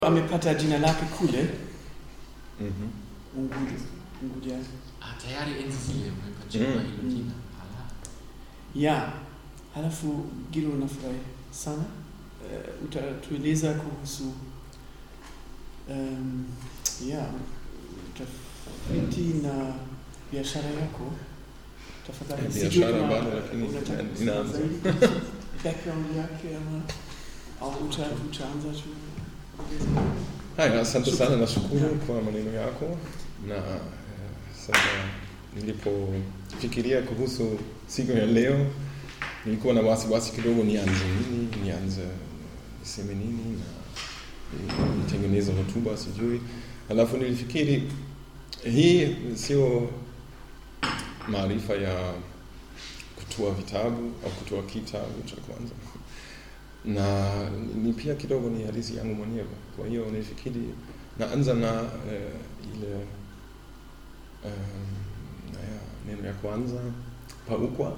amepata jina lake kule Mhm. Unguja. Unguja. Ah, tayari enzi zile umepachikwa Mm. hilo jina. Ala. Ya, halafu Gilo, nafurahi sana uh, utatueleza kuhusu um, ya utafiti na biashara yako. Tafadhali, Eh, sijui biashara kama bado, lakini unataka ina- kusema inaanza. zaidi kuhusu background yake ama au uta, utaanza tu Haya, asante sana, nashukuru Yeah. kwa maneno yako na eh, sasa nilipofikiria kuhusu siku ya leo nilikuwa na wasiwasi kidogo, nianze nini, nianze niseme nini na ni- nitengeneze hotuba, sijui. Alafu nilifikiri hii sio maarifa ya kutoa vitabu au kutoa kitabu cha kwanza na ni pia kidogo ni hadithi yangu mwenyewe. Kwa hiyo nilifikiri naanza na eh, ile um, naya, neno ya kwanza paukwa.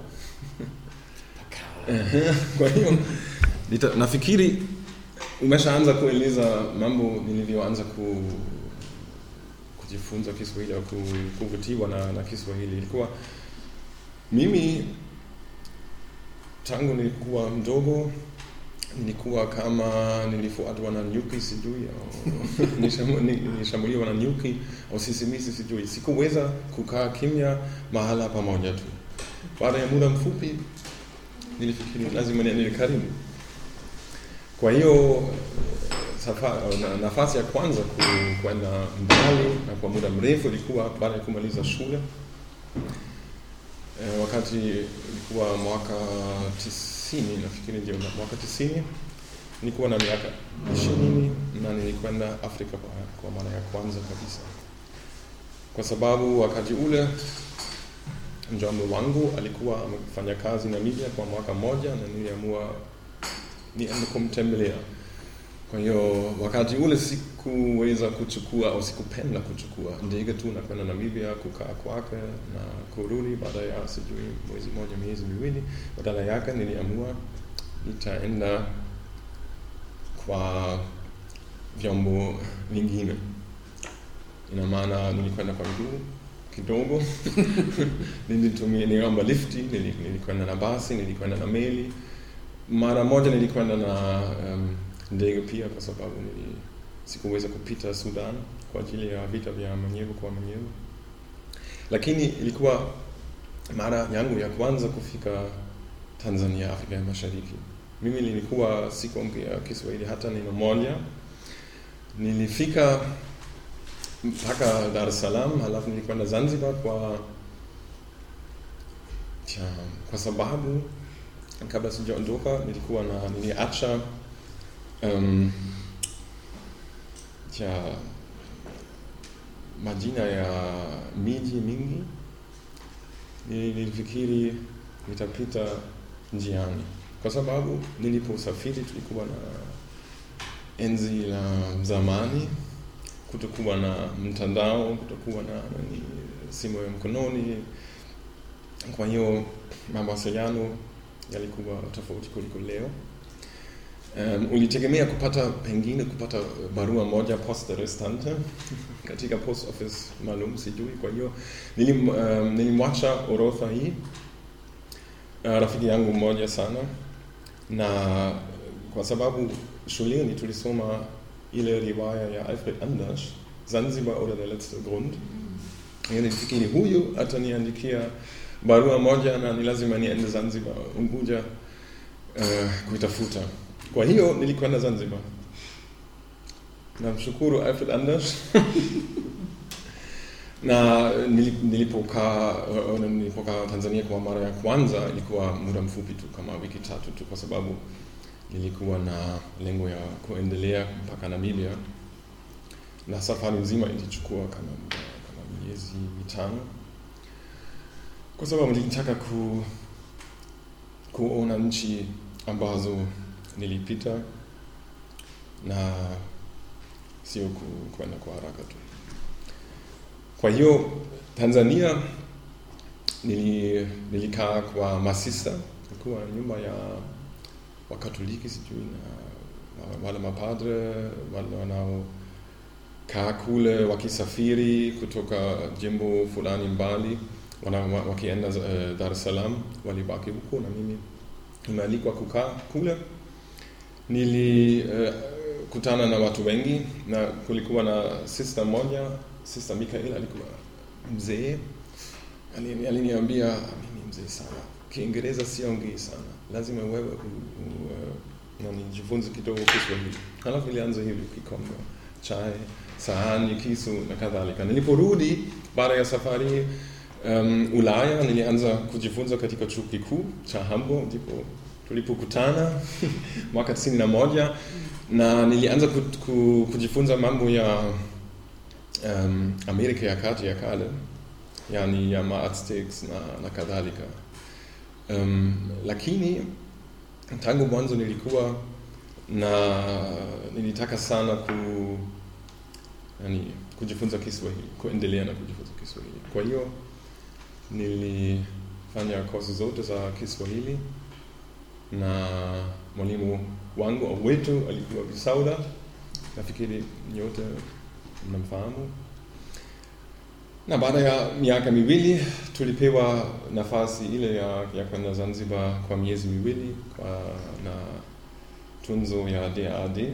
Ehe, Kwa hiyo nita- nafikiri umeshaanza kueleza mambo nilivyoanza ku, kujifunza Kiswahili au ku- kuvutiwa na, na Kiswahili. Ilikuwa mimi tangu nilikuwa mdogo nilikuwa kama nilifuatwa na nyuki sijui au nishamu- ni- nilishambuliwa na nyuki au sisimisi sijui sikuweza kukaa kimya mahala pamoja tu baada ya muda mfupi nilifikiri lazima niende karibu kwa hiyo safa- na- nafasi ya kwanza ku- kwenda mbali na kwa muda mrefu ilikuwa baada ya kumaliza shule Eh, wakati ilikuwa mwaka tisini nafikiri ndio mwaka tisini nilikuwa na miaka ishirini na nilikwenda Afrika kwa, kwa mara ya kwanza kabisa, kwa sababu wakati ule mjomba wangu alikuwa amefanya kazi Namibia kwa mwaka mmoja na niliamua niende kumtembelea. Kwa hiyo wakati ule sikuweza kuchukua au sikupenda kuchukua ndege tu na kwenda Namibia kukaa kwake na kurudi baada ya sijui mwezi moja miezi miwili. Badala yake niliamua nitaenda kwa vyombo vingine. Ina maana nilikwenda kwa miguu kidogo nilitumia niliomba lifti, nili- nilikwenda na basi, nilikwenda na meli. Mara moja nilikwenda na um, ndege pia kwa sababu nili, sikuweza kupita Sudan kwa ajili ya vita vya mwenyewe kwa mwenyewe, lakini ilikuwa mara yangu ya kwanza kufika Tanzania, Afrika ya Mashariki. Mimi nilikuwa sikuongea Kiswahili hata neno moja. Nilifika mpaka Dar es Salaam, halafu nilikwenda Zanzibar kwa tja, kwa sababu kabla sijaondoka nilikuwa na niliacha um, tja, majina ya miji mingi. Nilifikiri nitapita njiani, kwa sababu niliposafiri tulikuwa na enzi la zamani, kutokuwa na mtandao, kutokuwa na nani, simu ya mkononi. Kwa hiyo mawasiliano yalikuwa tofauti kuliko leo. Um, ulitegemea kupata pengine kupata barua moja poste restante katika post office maalum, sijui. Kwa hiyo nilim, um, nilimwacha orodha hii uh, rafiki yangu mmoja sana, na kwa sababu shuleni tulisoma ile riwaya ya Alfred Anders Zanzibar oder der letzte Grund. Hiyo nilifikiri huyu ataniandikia barua moja na ni lazima niende Zanzibar, Unguja uh, kuitafuta. Kwa hiyo nilikwenda Zanzibar. Namshukuru Alfred Anders na nili- nilipokaa uh, nilipokaa Tanzania kwa mara ya kwanza ilikuwa muda mfupi tu, kama wiki tatu tu, kwa sababu nilikuwa na lengo ya kuendelea mpaka Namibia, na safari nzima ilichukua kama muda kama miezi mitano, kwa sababu nilitaka ku, kuona nchi ambazo nilipita na sio ku- kwenda kwa haraka tu. Kwa hiyo Tanzania nili, nilikaa kwa masista, ilikuwa nyumba ya Wakatoliki sijui, na wale mapadre wale wanaokaa kule wakisafiri kutoka jimbo fulani mbali wana, wakienda uh, Dar es Salaam walibaki huko na mimi nimealikwa kukaa kule. Nilikutana uh, na watu wengi na kulikuwa na sister moja, sister Mikael alikuwa mzee, alini- aliniambia mimi mzee sana, Kiingereza siongei sana, lazima wewe u, u, uh, nani jifunze kidogo Kiswahili. Halafu ilianza hivyo kikombe, chai, sahani, kisu na kadhalika. Niliporudi baada ya safari um, Ulaya nilianza kujifunza katika chuo kikuu cha Hamburg, ndipo tulipokutana mwaka tisini na moja na nilianza ku, ku, kujifunza mambo ya um, Amerika ya kati ya kale, yani ya Aztecs na, na kadhalika. Um, lakini tangu mwanzo nilikuwa na nilitaka sana ku yani, kujifunza Kiswahili, kuendelea na kujifunza Kiswahili. Kwa hiyo nilifanya kozi zote za Kiswahili na mwalimu wangu au wetu alikuwa Bisauda, nafikiri nyote mnamfahamu. Na baada ya miaka miwili tulipewa nafasi ile ya, ya kwenda Zanzibar kwa miezi miwili kwa, na tunzo ya DAAD.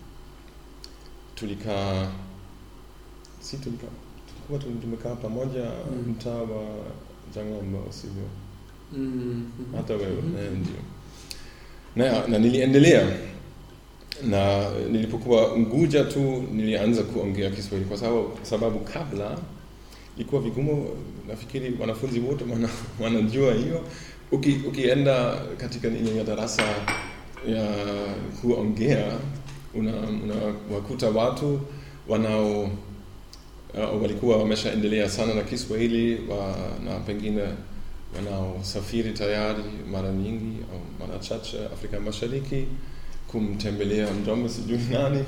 Tulikaa si tulika, tulikuwa tu- tumekaa pamoja Mm. mtaa wa Jangomba, sivyo? Mm. hata wewe Mhm. eh, ndio na, na niliendelea na nilipokuwa Unguja tu nilianza kuongea Kiswahili kwa sababu, sababu kabla ilikuwa vigumu. Nafikiri wanafunzi wote wana, wanajua hiyo. Uki, ukienda katika ile ya darasa ya kuongea unawakuta una watu wanao uh, walikuwa wameshaendelea sana na Kiswahili wa, na pengine wanaosafiri tayari mara nyingi au mara chache Afrika Mashariki kumtembelea mjomba sijui nani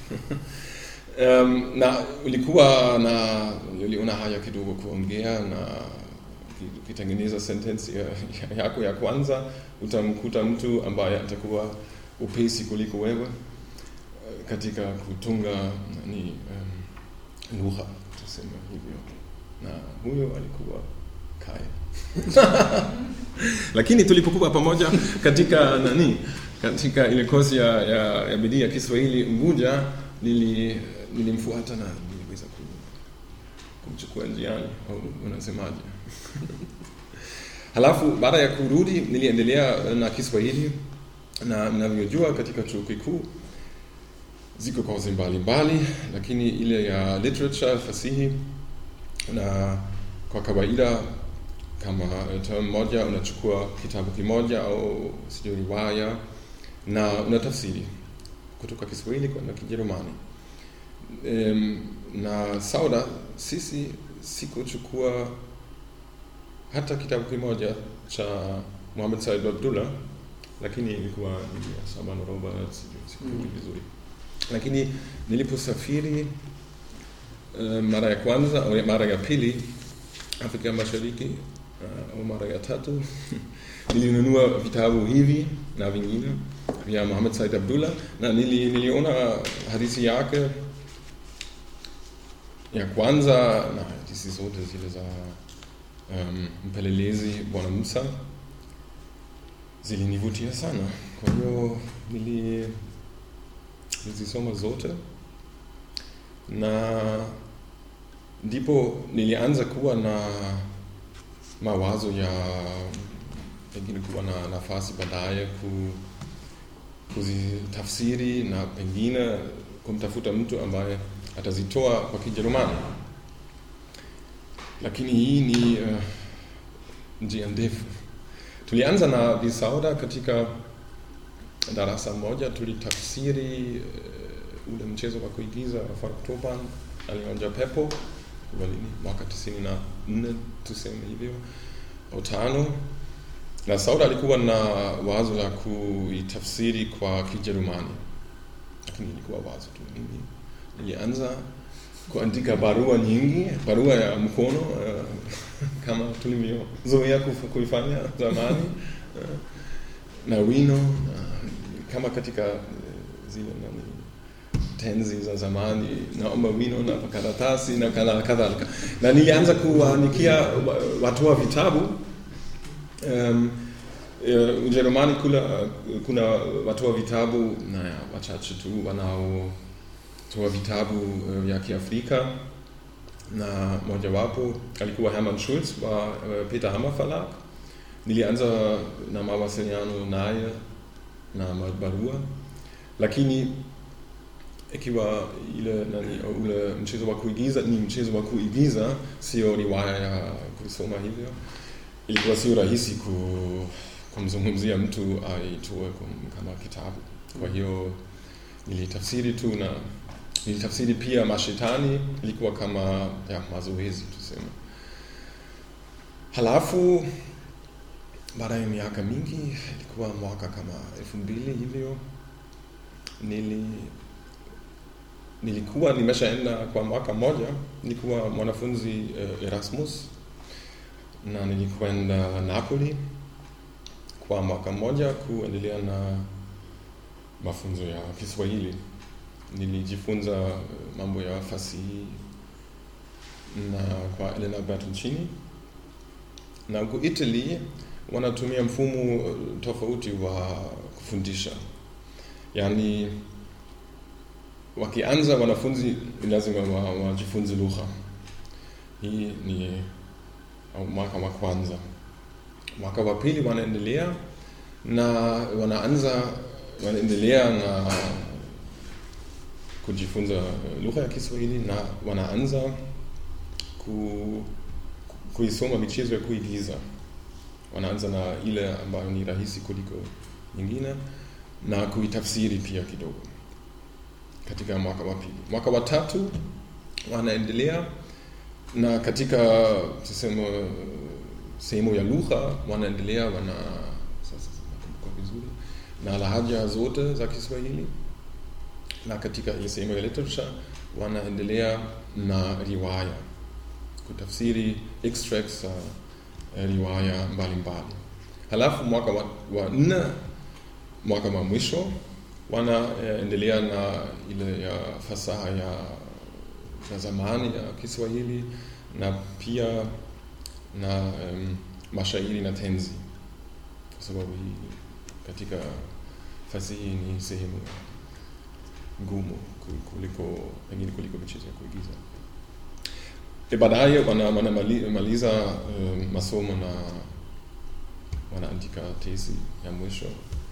um, na ulikuwa na uliona haya kidogo kuongea na ukitengeneza sentensi ya, ya, yako ya kwanza utamkuta mtu ambaye atakuwa upesi kuliko wewe eh, katika kutunga nani um, lugha tuseme hivyo na huyo alikuwa Kai lakini tulipokuwa pamoja katika nani katika ile kozi ya, ya, ya bidii ya Kiswahili Unguja nili nilimfuata na niliweza ku, kumchukua njiani au unasemaje? Halafu baada ya kurudi niliendelea na Kiswahili na mnavyojua katika chuo kikuu ziko kozi mbalimbali, lakini ile ya literature fasihi na kwa kawaida kama term moja unachukua kitabu kimoja au sijui riwaya na unatafsiri kutoka Kiswahili kwenda Kijerumani. Um, na Sauda sisi sikuchukua hata kitabu kimoja cha Muhammad Said Abdullah, lakini ilikuwa ni ya Shaban Robert, sijui sikumbuki Mm. vizuri, lakini niliposafiri uh, mara ya kwanza au mara ya pili Afrika Mashariki uh, au mara ya tatu nilinunua vitabu hivi na vingine vya Muhammad Said Abdullah na nili, niliona hadithi yake ya kwanza na hadithi zote zile za um, mpelelezi Bwana Musa zilinivutia sana. Kwa hiyo nili nilizisoma zote na ndipo nilianza kuwa na mawazo ya pengine kuwa na nafasi baadaye ku, kuzitafsiri na pengine kumtafuta mtu ambaye atazitoa kwa Kijerumani, lakini hii ni uh, njia ndefu. Tulianza na Bisauda katika darasa moja, tulitafsiri uh, ule mchezo wa kuigiza wa Fartoban alionja pepo kwa lini mwaka tisini na nne tuseme hivyo au tano na Sauda alikuwa na wazo la kuitafsiri kwa Kijerumani, lakini ilikuwa wazo tu. Mimi nilianza kuandika barua nyingi, barua ya mkono uh, kama tulivyozoea kuf- kuifanya zamani uh, na wino uh, kama katika uh, zile nani tenzi za zamani naomba wino na karatasi na kala- kadhalika na nilianza kuwaandikia wa- watoa vitabu um, uh, Ujerumani kuna, kuna watoa vitabu naja, wachache tu wanaotoa vitabu uh, vya Kiafrika na mojawapo alikuwa Hermann Schulz wa uh, Peter Hammer Verlag. Nilianza na mawasiliano naye na barua, lakini ikiwa ile nani, ule mchezo wa kuigiza ni mchezo wa kuigiza, sio riwaya ya kusoma hivyo, ilikuwa sio rahisi ku, kumzungumzia mtu aitoe kum- kama kitabu. Kwa hiyo nilitafsiri tu na nilitafsiri pia mashetani, ilikuwa kama ya mazoezi tuseme. Halafu baada ya miaka mingi, ilikuwa mwaka kama elfu mbili hivyo, nili nilikuwa nimeshaenda kwa mwaka mmoja, nilikuwa mwanafunzi uh, Erasmus na nilikwenda Napoli kwa mwaka mmoja kuendelea na mafunzo ya Kiswahili. Nilijifunza eh, mambo ya fasihi na kwa Elena Bertoncini, na huko Italy wanatumia mfumo eh, tofauti wa kufundisha, yaani wakianza wanafunzi ni lazima wa- wajifunze lugha. Hii ni au mwaka wa kwanza. Mwaka wa pili wanaendelea na wanaanza wanaendelea na kujifunza eh, lugha ya Kiswahili na wanaanza ku, kuisoma michezo ya kuigiza. Wanaanza na ile ambayo ni rahisi kuliko nyingine na kuitafsiri pia kidogo katika mwaka wa pili. Mwaka wa tatu wanaendelea na katika tuseme sehemu ya lugha wanaendelea wana sasa nakumbuka vizuri na lahaja zote za Kiswahili, na katika ile sehemu ya literature wanaendelea na riwaya, kutafsiri extracts za uh, riwaya mbalimbali. Halafu mwaka wa, wa nne, mwaka wa mwisho wanaendelea na ile ya fasaha ya, ya zamani ya Kiswahili na pia na um, mashairi na tenzi, kwa sababu hii katika fasihi ni sehemu ngumu ku- kuliko pengine kuliko michezo ya kuigiza. E, baadaye wana- wanamaliza um, masomo na wanaandika tezi ya mwisho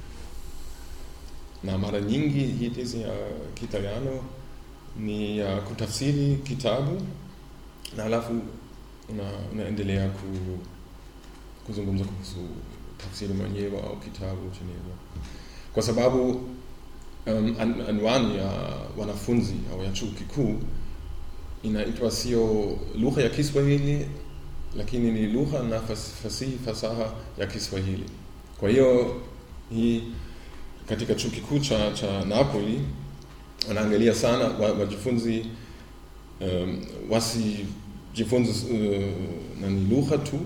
na mara nyingi hii tezi ya Kiitaliano ni ya kutafsiri kitabu na halafu una, unaendelea ku, kuzungumza kuhusu tafsiri mwenyewe au kitabu chenyewe, kwa sababu um, an, anwani ya wanafunzi au ya chuo kikuu inaitwa sio lugha ya Kiswahili, lakini ni lugha na fas, fasihi fasaha ya Kiswahili. Kwa hiyo hii katika chuo kikuu cha, cha Napoli wanaangalia sana wa- wajifunzi um, wasijifunze uh, nani lugha tu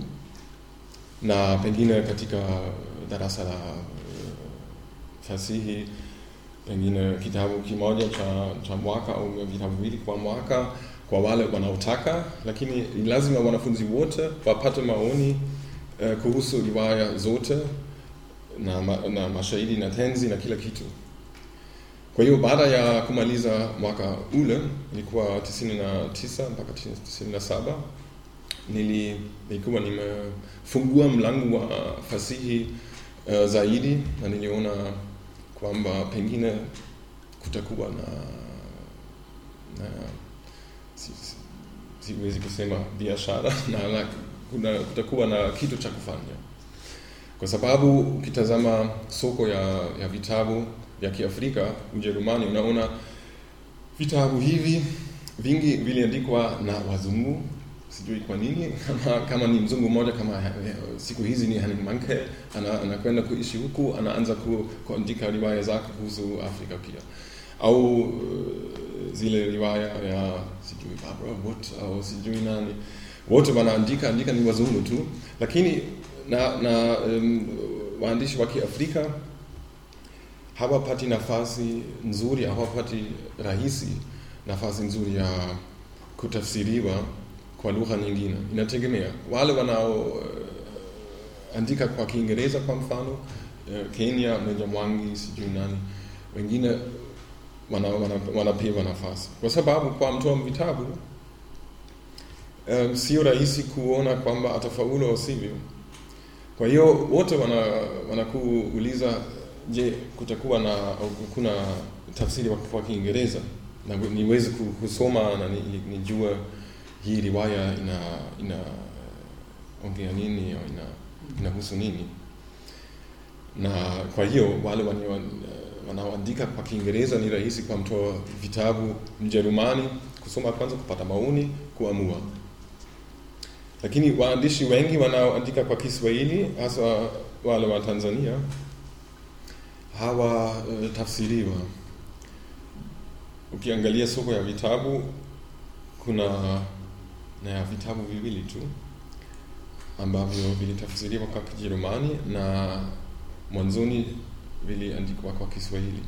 na pengine katika darasa la uh, fasihi pengine kitabu kimoja cha, cha mwaka au vitabu viwili kwa mwaka kwa wale wanaotaka, lakini ni lazima wanafunzi wote wapate maoni uh, kuhusu riwaya zote na, ma, na mashairi na tenzi na kila kitu. Kwa hiyo baada ya kumaliza mwaka ule ilikuwa 99 mpaka 97 nili nilikuwa nimefungua mlango wa fasihi uh, zaidi na niliona kwamba pengine kutakuwa na, na si, si, siwezi kusema biashara na, na kuna, kutakuwa na kitu cha kufanya kwa sababu ukitazama soko ya, ya vitabu vya Kiafrika Ujerumani, unaona vitabu hivi vingi viliandikwa na wazungu, sijui kwa nini. Kama, kama ni mzungu mmoja kama eh, siku hizi ni Henning Mankell ana, anakwenda kuishi huku, anaanza ku, kuandika riwaya zake kuhusu Afrika pia, au uh, zile riwaya ya sijui Barbara Wood au sijui nani, wote wanaandika andika ni wazungu tu, lakini na, na um, waandishi wa Kiafrika hawapati nafasi nzuri, hawapati rahisi nafasi nzuri ya kutafsiriwa kwa lugha nyingine. Inategemea wale wanaoandika kwa Kiingereza kwa mfano eh, Kenya, Meja Mwangi, sijui nani, wengine wanapewa wana, wanapewa nafasi kwa sababu kwa mtoa vitabu um, sio rahisi kuona kwamba atafaulu au sivyo. Kwa hiyo wote wana wanakuuliza, je, kutakuwa na au kuna tafsiri kwa- kwa Kiingereza na niweze ku- kusoma na ni- nijue hii riwaya ina ina ongea nini au ina inahusu nini na kwa hiyo wale wanao- wanaoandika kwa Kiingereza ni rahisi kwa mtoa vitabu Mjerumani kusoma kwanza, kupata maoni, kuamua. Lakini waandishi wengi wanaoandika kwa Kiswahili, hasa wale wa Tanzania, hawatafsiriwa. Ukiangalia soko ya vitabu, kuna naja, vitabu viwili tu ambavyo vilitafsiriwa kwa Kijerumani na mwanzoni viliandikwa kwa Kiswahili.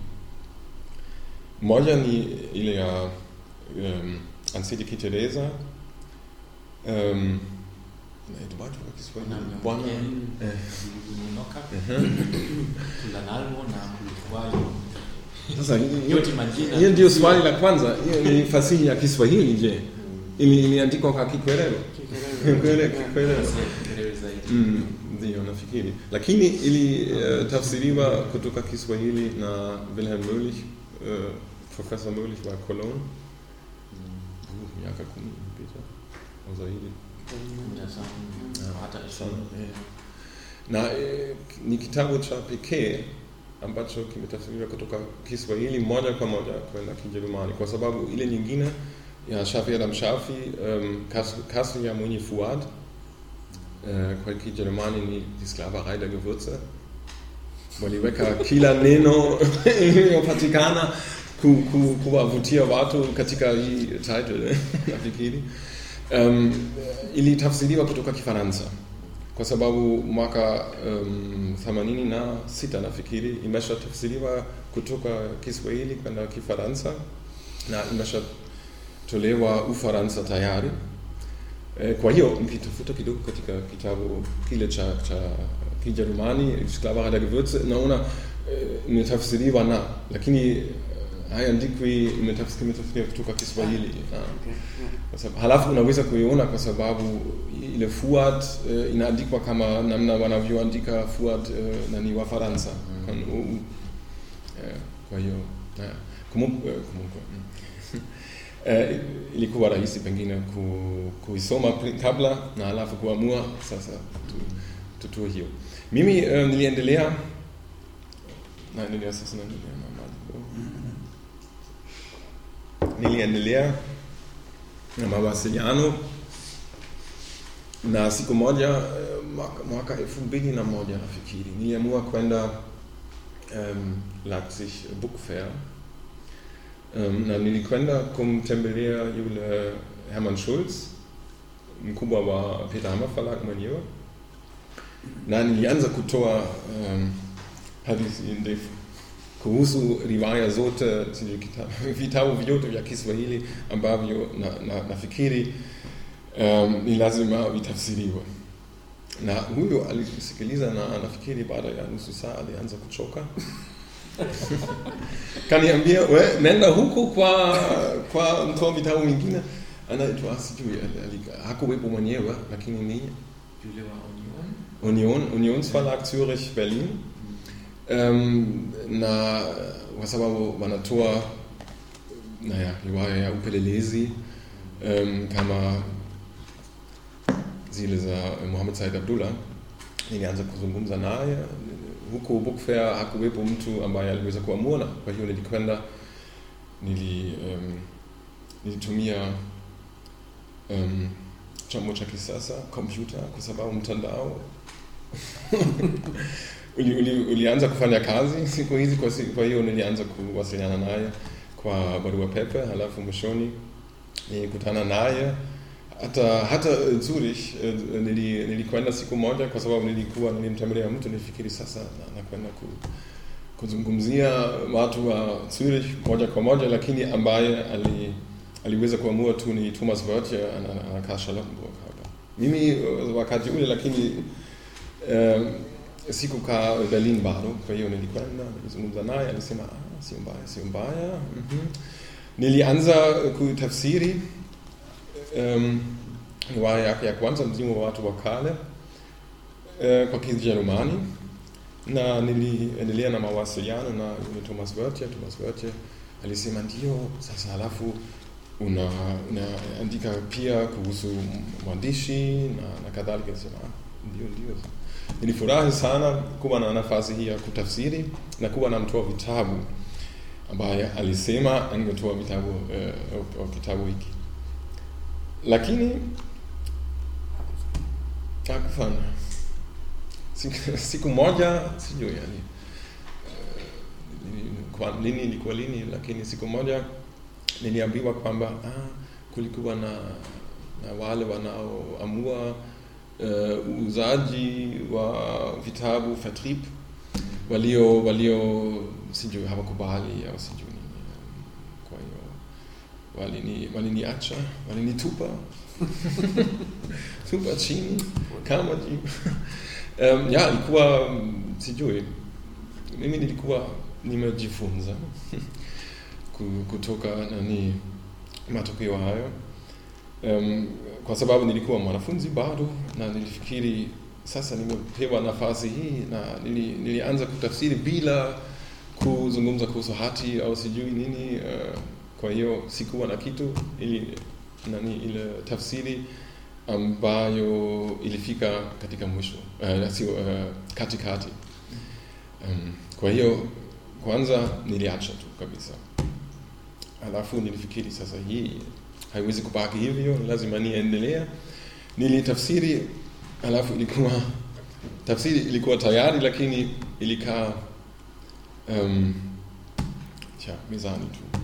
Moja ni ile ya um, Anseliki Teresa um, inaitwaje kwa Kiswahili? Bwana eh, Unoka, ehe. Tulanalmo na Kulikuwayo. Sasa hiyo- Yote majina. hiyo ndio swali la kwanza. Hiyo ni fasihi ya Kiswahili. Je, ili iliandikwa kwa Kikwelelo? Kikwele- Kikwelelo. Kieleweke zaidi. Mm, ndio nafikiri, lakini ilitafsiriwa kutoka Kiswahili na Wilhelm Möhlich, uh, Profesa Möhlich wa Cologne uh, miaka kumi iliyopita au zaidi. Kumi na tano, Ja, hata sana, ishirini. eh. Na eh, ni kitabu cha pekee ambacho kimetafsiriwa kutoka Kiswahili moja kwa moja kwenda Kijerumani, kwa sababu ile nyingine ya Shafi Adam Shafi, um, Kassel ya Mwenye Fuad äh, kwa Kijerumani ni die Sklaverei der Gewürze waliweka kila neno iliyopatikana ku, ku, kuwavutia watu katika hii title nafikiri. Um, ilitafsiriwa kutoka Kifaransa kwa sababu mwaka um, 86 nafikiri imeshatafsiriwa kutoka Kiswahili kwenda Kifaransa na imeshatolewa Ufaransa tayari. Eh, Kwa hiyo nikitafuta kidogo katika kitabu kile cha, cha Kijerumani Sklaverei der Gewürze naona eh, imetafsiriwa na lakini eh, haiandikwi imetafs- imetafsiriwa kutoka Kiswahili ah. Kwa sababu- halafu unaweza kuiona kwa sababu ile Fuad eh, inaandikwa kama namna wanavyoandika Fuad eh, nani wa Faransa Kon- u- u- eh, kwa hiyo naja, kumu- eh, kumbuka mm. Eh, ilikuwa rahisi pengine ku, kuisoma pri- kabla na halafu kuamua sasa tu, tutue hiyo. Mimi eh, niliendelea naendelea sasa naendelea na mambo. Niliendelea na mawasiliano na siku moja eh, mwaka, mwaka elfu mbili na moja nafikiri niliamua kwenda um, Leipzig Book Fair um, na nilikwenda kumtembelea yule Hermann Schulz mkubwa wa Peter Hammer Verlag mwenyewe na nilianza kutoa um, hadithi ndefu kuhusu riwaya zote sijui kita- vitabu vyote vya Kiswahili ambavyo na, na, nafikiri um, ni lazima vitafsiriwe na huyo alisikiliza na nafikiri baada ya nusu saa alianza kuchoka kaniambia we nenda huko kwa kwa mtoa vitabu mwingine anaitwa sijui ali- ali- hakuwepo mwenyewe lakini ni Yule wa Union. Union Unionsverlag Zürich Berlin um, na kwa sababu wanatoa naja riwaya ya upelelezi um, kama zile za Muhammad Said Abdullah nilianza kuzungumza naye huko Book Fair hakuwepo mtu ambaye aliweza kuamua kwa hiyo nilikwenda nili um, nilitumia um, chombo cha kisasa kompyuta kwa sababu mtandao uli, uli, ulianza kufanya kazi siku hizi kwa, si- kwa hiyo nilianza kuwasiliana naye kwa barua pepe halafu mwishoni nilikutana naye hata hata eh, Zurich eh, nili, nilikwenda siku moja kwa sababu nilikuwa nilimtembelea mtu nilifikiri sasa na- nakwenda ku, kuzungumzia watu wa Zurich moja kwa moja, lakini ambaye ali, aliweza kuamua tu ni Thomas Wörtje anakaa Charlottenburg hapa. Mimi uh, wakati ule lakini um, sikukaa Berlin bado, kwa hiyo nilikwenda nilizungumza naye, alisema ah, sio mbaya, sio mbaya. mm-hmm. Nilianza kutafsiri um, riwaya yake ya kwanza mzimu wa watu wa kale uh, kwa Kijerumani na niliendelea na mawasiliano na yule Thomas Wörtje. Thomas Wörtje alisema ndio, sasa halafu una unaandika pia kuhusu mwandishi na, na kadhalika. Nisema ah, ndio ndio. Nilifurahi sana kuwa na nafasi hii ya kutafsiri na kuwa na mtoa vitabu ambaye alisema angetoa vitabu uh, au kitabu hiki, lakini hakufanya. Siku, siku moja sijui yani uh, kwa lini ilikuwa lini, lakini siku moja niliambiwa kwamba ah, kulikuwa na, na wale wanaoamua uuzaji uh, wa vitabu Vertrieb walio walio sijui hawakubali au sijui nini. Kwa hiyo walini waliniacha walinitupa tupa chini kama jibu um, ya ilikuwa sijui mimi nilikuwa nimejifunza kutoka nani matokeo hayo um, kwa sababu nilikuwa mwanafunzi bado na nilifikiri sasa nimepewa nafasi hii na nili, nilianza kutafsiri bila kuzungumza kuhusu hati au sijui nini uh, kwa hiyo sikuwa na kitu ili nani ile tafsiri ambayo ilifika katika mwisho uh, sio uh, katikati um, kwa hiyo kwanza niliacha tu kabisa alafu nilifikiri sasa hii haiwezi kubaki hivyo lazima niendelea nilitafsiri alafu ilikuwa tafsiri ilikuwa tayari lakini ilikaa um, tja mezani tu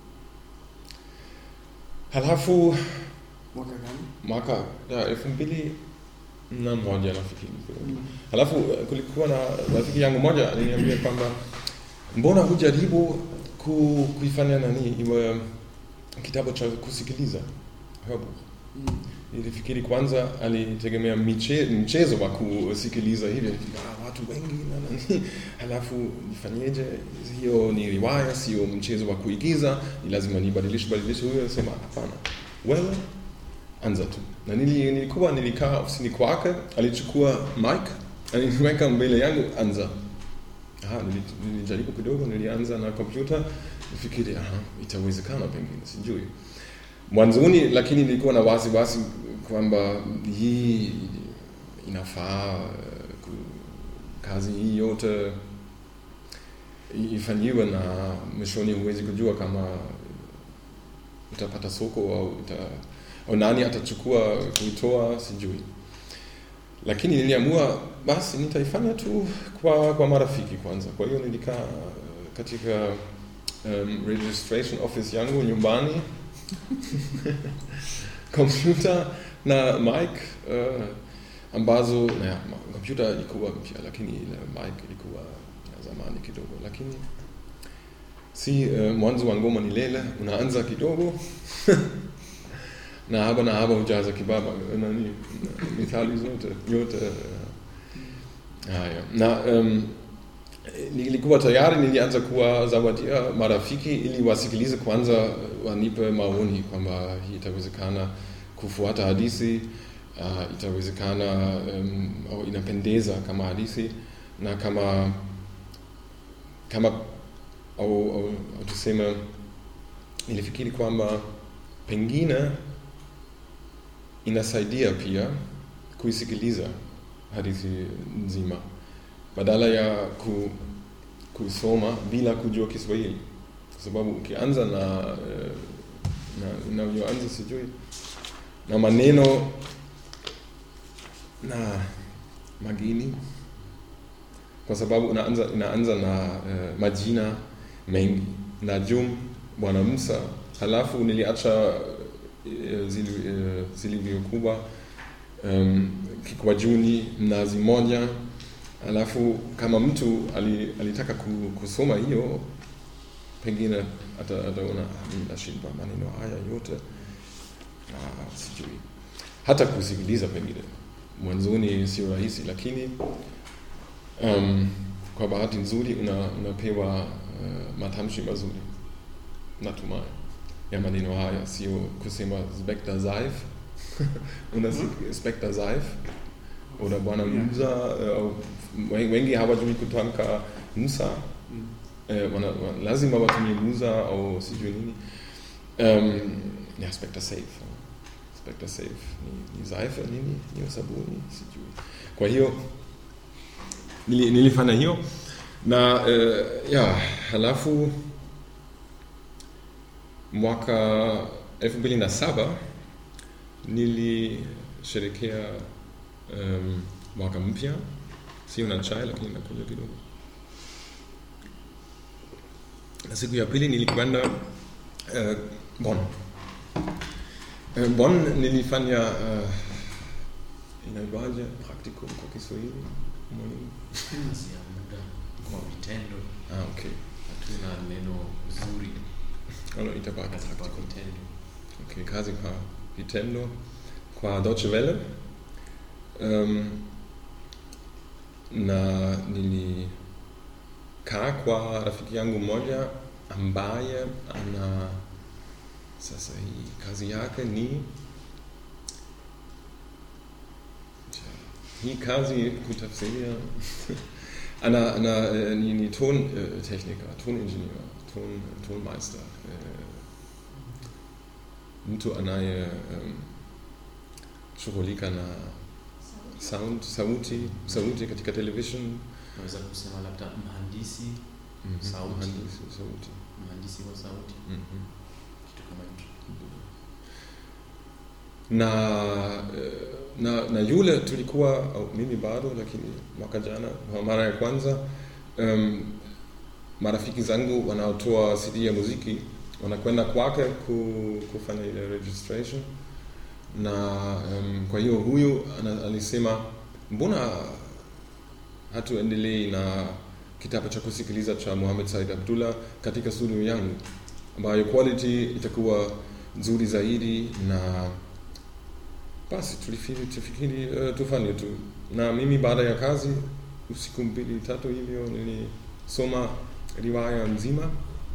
halafu Mwaka gani? mwaka ya elfu mbili na moja nafikiri Mm. halafu eh, kulikuwa na rafiki yangu moja aliniambia kwamba mbona hujaribu ku, kuifanya nani iwe kitabu cha kusikiliza hörbuch Mm. nilifikiri kwanza alitegemea miche, mchezo wa kusikiliza hivi ah, watu wengi na nani halafu nifanyeje hiyo ni riwaya sio mchezo wa kuigiza ni lazima nibadilishe badilishe huyo sema hapana wewe anza tu na nili, nilikuwa nilikaa ofisini kwake alichukua mic aliniweka mbele yangu anza Aha, nili- nilijaribu kidogo nilianza na kompyuta nifikiri aha itawezekana pengine sijui mwanzoni lakini nilikuwa na wasiwasi kwamba hii inafaa eh, ku- kazi hii yote ifanyiwe na mwishoni huwezi kujua kama utapata soko au, uta, au nani atachukua kuitoa sijui lakini niliamua basi nitaifanya tu kwa, kwa marafiki kwanza kwa hiyo nilikaa katika um, registration office yangu nyumbani kompyuta na mic uh, ambazo naja, kompyuta ilikuwa mpya lakini ile mic ilikuwa ya zamani kidogo lakini si uh, mwanzo wa ngoma ni lele unaanza kidogo na haba na haba hujaza kibaba nani mithali zote yote uh, haya na um, nilikuwa tayari nilianza kuwazawadia marafiki ili wasikilize kwanza wanipe maoni kwamba hii itawezekana kufuata hadithi uh, itawezekana um, au inapendeza kama hadithi na kama kama au, au, au tuseme nilifikiri kwamba pengine inasaidia pia kuisikiliza hadithi nzima badala ya ku, kusoma bila kujua Kiswahili, kwa sababu ukianza na eh, na unavyoanza sijui na maneno na magini, kwa sababu unaanza inaanza na eh, majina mengi Najum, Bwana Musa, halafu niliacha eh, zili- eh, zilivyokuwa um, Kikwajuni, Mnazi Moja alafu kama mtu ali, alitaka ku- kusoma hiyo pengine ata- ataona "Ah, mimi nashindwa maneno haya yote ah, sijui hata kusikiliza pengine mwanzoni sio rahisi lakini um, kwa bahati nzuri una, unapewa uh, matamshi mazuri natumai ya maneno haya sio kusema spekta zaif unasikia spekta zaif oder bwana musa eh, au wengi hawajui kutamka musa Mm. eh, wana, wana, lazima watumie musa au sijui nini um, ja spekta safe spekta safe ni, ni saife nini niyo sabuni sijui kwa hiyo nili, nilifanya hiyo na eh, ya halafu mwaka elfu mbili na saba nilisherekea um, mwaka mpya sio na chai lakini nakuja kidogo na siku ya pili nilikwenda uh, Bonn uh, Bonn nilifanya uh, inaitwaje praktikum kwa Kiswahili mwalimu Kazi ya muda kwa vitendo, ah, okay hatuna neno zuri also itakuwa kazi kwa praktikum vitendo. Okay, kazi kwa vitendo kwa Deutsche Welle um, na nilikaa kwa rafiki yangu mmoja ambaye ana sasa hii kazi yake ni Tja, hii kazi kutafsiria ana, ana eh, ni, ni Tontechniker, Toningenieur, Ton, Tonmeister eh, mtu anaye um, shughulika na sound sauti sauti katika television Naweza kusema labda mhandisi, Mhm, Sauti. mhandisi sauti mhandisi wa sauti, Mhm. kitu kama hicho. na eh, na na yule tulikuwa au mimi bado lakini mwaka jana kwa mara ya kwanza um, marafiki zangu wanaotoa CD ya muziki wanakwenda kwake ku, kufanya ile registration na um, kwa hiyo huyu ana, alisema mbona hatuendelei na kitabu cha kusikiliza cha Muhammad Said Abdullah katika studio yangu ambayo quality itakuwa nzuri zaidi na basi tulifikiri tufikiri uh, tufanye tu na mimi baada ya kazi usiku mbili tatu hivyo nilisoma riwaya nzima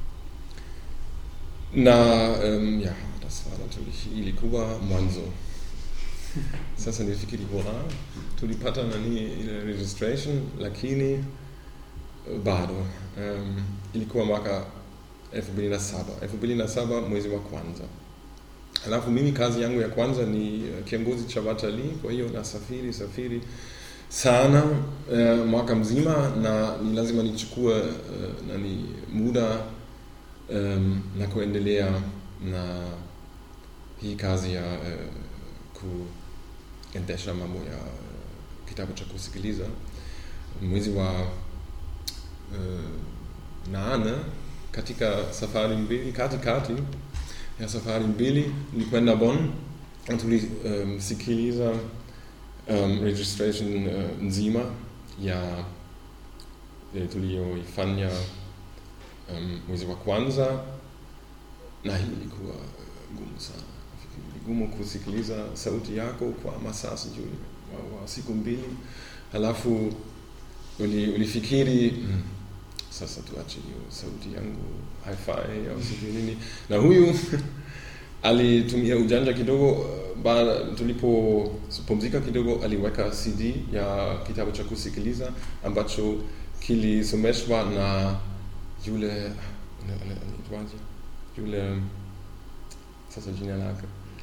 na um, ja das war natürlich ilikuwa mwanzo sasa nilifikiri bora tulipata nani ile registration lakini eh, bado um, ilikuwa mwaka elfu mbili na saba elfu mbili na saba mwezi wa kwanza Alafu mimi kazi yangu ya kwanza ni eh, kiongozi cha watalii, kwa hiyo nasafiri safiri sana uh, mwaka mzima na ni lazima nichukue uh, nani muda um, na kuendelea na hii kazi ya uh, kuendesha mambo ya uh, kitabu cha kusikiliza mwezi wa uh, nane katika safari mbili katikati ya safari mbili nilikwenda Bonn na tulisikiliza um, registration uh, nzima ya eh, tuliyoifanya um, mwezi wa kwanza na hii ilikuwa uh, gumu sana Nafikiri ni gumu kusikiliza sauti yako kwa masaa sijui wa, wa siku mbili halafu uli, ulifikiri mm, sasa tuache hiyo sauti yangu hi-fi au sijui nini na huyu alitumia ujanja kidogo baada tulipopumzika kidogo aliweka cd ya kitabu cha kusikiliza ambacho kilisomeshwa na yule ana- ana- anaitwaje yule sasa jina lake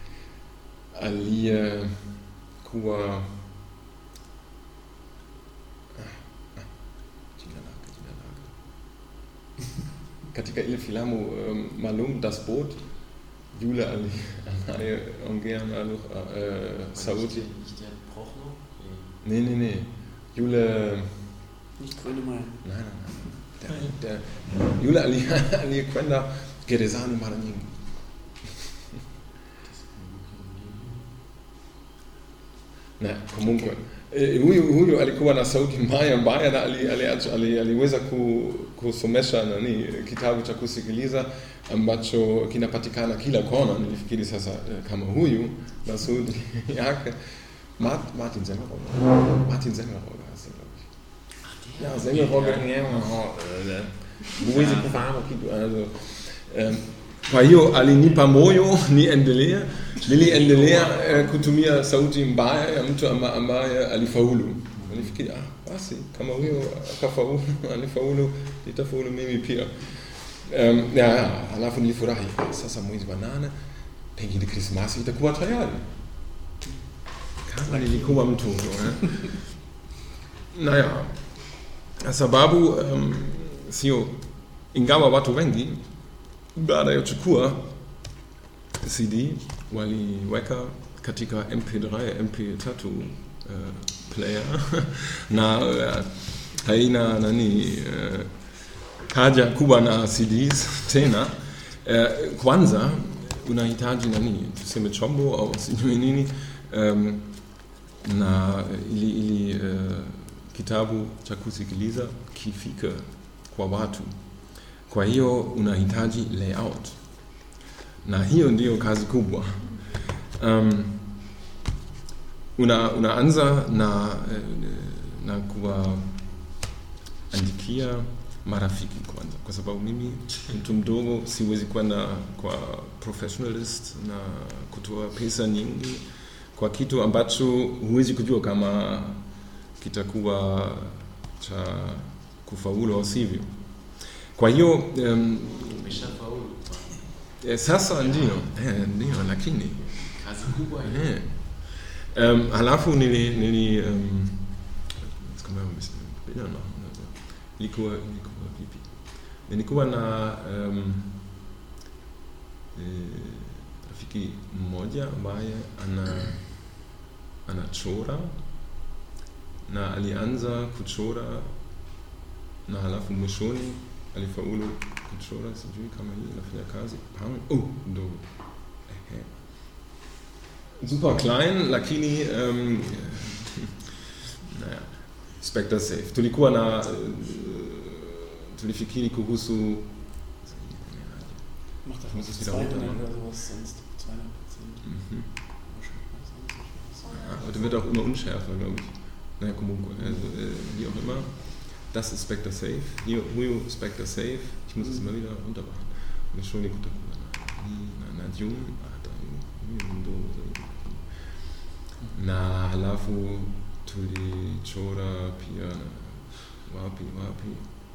aliyekuwa jina lake jina lake katika ile filamu um, maalum das boot yule ali- anayeongea na uh, sauti Nicht der, nicht der Prochnow? nee nee nee yule Nicht Grönemeyer. nein nein nein der, der yule ali- aliyekwenda gerezani mara nyingi na kumbuka eh, huyu huyu alikuwa na sauti mbaya mbaya na ali, ali, ali, aliweza ku, kusomesha nani kitabu cha kusikiliza ambacho kinapatikana kila kona. Nilifikiri sasa eh, kama huyu na sauti yake Mart, Martin Semmelrogge. Martin Semmelrogge heißt er, glaube ich. Ja, Semmelrogge, ja, eh, huwezi kufahamu kitu also, um, kwa hiyo alinipa moyo niendelea niliendelea eh, kutumia sauti mbaya ya mtu amba- ambaye alifaulu nilifikiri ah, basi kama huyo akafaulu alifaulu nitafaulu mimi pia um, ya, ya, halafu nilifurahi ah, sasa mwezi wa nane pengine krismasi itakuwa tayari kama nilikuwa mtundu eh. naja sababu um, sio ingawa watu wengi baada ya kuchukua CD waliweka katika MP3, MP3 uh, player na uh, haina nani uh, haja kubwa na CDs tena. Uh, kwanza unahitaji nani, tuseme chombo au sijui nini um, na ili, ili uh, kitabu cha kusikiliza kifike kwa watu. Kwa hiyo unahitaji layout, na hiyo ndiyo kazi kubwa. Um, una, unaanza na, eh, na kuwaandikia marafiki kwanza, kwa sababu mimi mtu mdogo siwezi kwenda kwa professionalist na kutoa pesa nyingi kwa kitu ambacho huwezi kujua kama kitakuwa cha kufaulu au sivyo. Kwa hiyo um, Umeshafaulu. eh, sasa ndio eh, ndio lakini Kazi kubwa hiyo. eh, um, halafu nili, nili um, jetzt kann man ein bisschen Bilder machen. Also, nilikuwa nilikuwa vipi? Nilikuwa na um, eh, rafiki mmoja ambaye ana anachora na alianza kuchora na halafu mwishoni alifaulu kuchora, sijui kama hii inafanya kazi. Pang, oh, ndogo. Ehe. Super klein, lakini um, naja, Spectre Safe. Tulikuwa na uh, tulifikiri kuhusu Mach doch Muss mal es so wieder 200 runter machen. oder sowas, sonst 200 Prozent. mhm. Aber wird auch immer unschärfer, glaube ich. Naja, Kumuko, also äh, wie auch immer. Das ist Spectre Safe. Hier, Huyo Spectre Safe. Ich muss es immer wieder runtermachen. Mwishoni kutakuwa na hii na na juu hata huyu ndo na halafu tulichora pia wapi wapi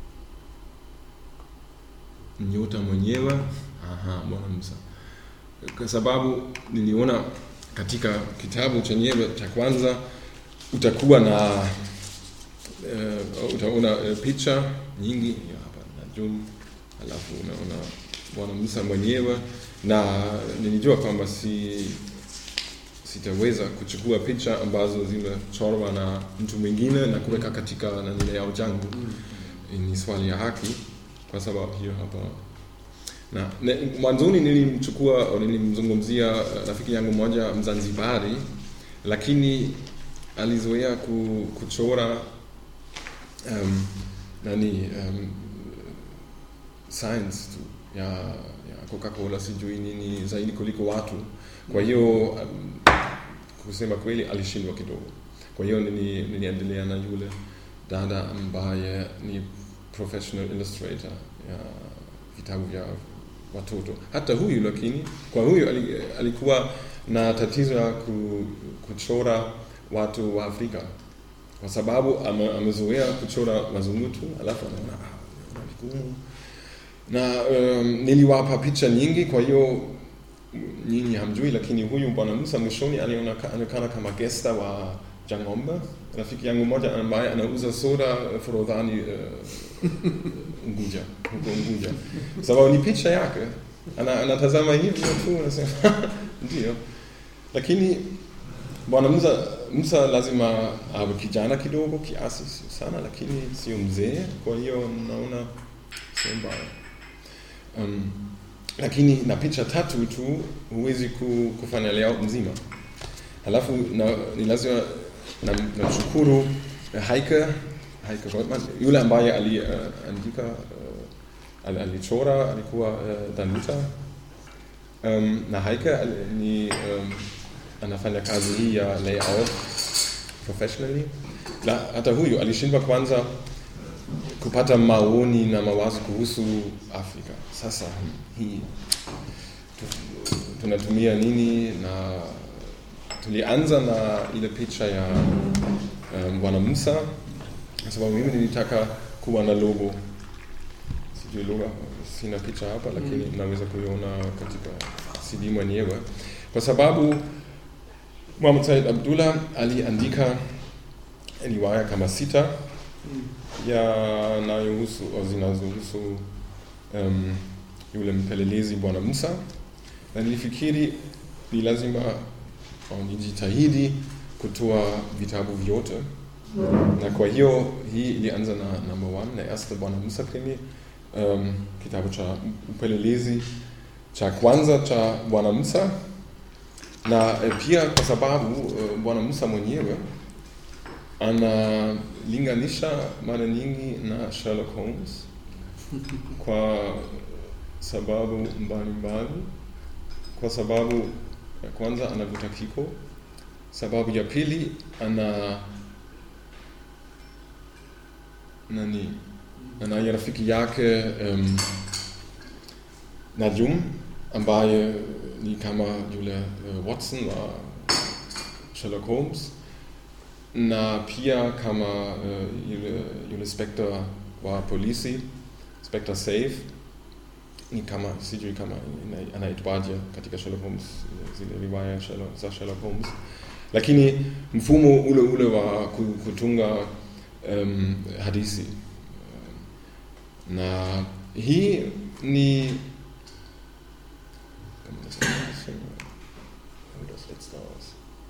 nyota mwenyewe aha bwana Musa kwa sababu niliona katika kitabu chenyewe cha kwanza utakuwa na uh, utaona uh, picha nyingi ya hapa na juu halafu unaona bwana Musa mwenyewe na nilijua kwamba si sitaweza kuchukua picha ambazo zimechorwa na mtu mwingine na kuweka katika nani layout yangu ni swali ya haki kwa sababu hiyo hapa na ne- mwanzoni nilimchukua au nilimzungumzia uh, rafiki yangu mmoja Mzanzibari, lakini alizoea ku, kuchora um, nani um, science tu ya, ya Coca-Cola sijui nini zaidi kuliko watu. Kwa hiyo um, kusema kweli alishindwa kidogo. Kwa hiyo nili- niliendelea na yule dada ambaye ni professional illustrator ya vitabu vya watoto. Hata huyu lakini, kwa huyu ali- alikuwa na tatizo ya ku, kuchora watu wa Afrika kwa sababu ame- amezoea kuchora wazungu tu, alafu anaona ah, naona vigumu na um, niliwapa picha nyingi, kwa hiyo nyinyi hamjui, lakini huyu bwana Musa mwishoni alioneka- alionekana kama gesta wa Jangombe, rafiki yangu mmoja ambaye anauza soda Forodhani uh, Unguja, huko Unguja, sababu ni picha yake, ana, anatazama hivyo tu anasema ndio, lakini bwana Musa, Musa lazima awe kijana kidogo kiasi, sio sana, lakini sio mzee, kwa hiyo naona sio mbaya. Um, lakini na picha tatu tu huwezi ku, kufanya layout mzima. halafu na, ni lazima nam- namshukuru Heike Heike Goldman yule ambaye aliandika uh, ali- alichora alikuwa uh, Danuta um, na Heike ali- ni um, anafanya kazi hii ya layout professionally na hata huyu alishindwa kwanza kupata maoni na mawazo kuhusu Afrika. Sasa hii tu- tunatumia nini, na tulianza na ile picha ya um, Bwana Musa kwa sababu mimi nilitaka kuwa na logo. Sijui logo, sina picha hapa, lakini Mm. naweza kuiona katika CD mwenyewe, kwa sababu Muhammad Said Abdullah aliandika riwaya kama sita Mm. yanayohusu au zinazohusu um, yule mpelelezi Bwana Musa, na nilifikiri ni lazima au nijitahidi kutoa vitabu vyote, na kwa hiyo hii ilianza na number one, na erste Bwana Musa krimi, um, kitabu cha upelelezi cha kwanza cha Bwana Musa, na eh, pia kwa sababu uh, Bwana Musa mwenyewe analinganisha mara nyingi na Sherlock Holmes kwa sababu mbalimbali. Kwa sababu ya kwanza anavuta kiko, sababu ya pili ana nani, ana rafiki yake um, Najum ambaye ni kama yule uh, Watson wa Sherlock Holmes na pia kama uh, yule, yule Spectre wa polisi Spectre Safe ni kama sijui kama ina- anaitwaje katika Sherlock Holmes zile riwaya Sherlock, za Sherlock Holmes, lakini mfumo ule ule wa ku- kutunga um, hadithi Um, na hii ni kann man das noch ein bisschen, wo das letzte aus.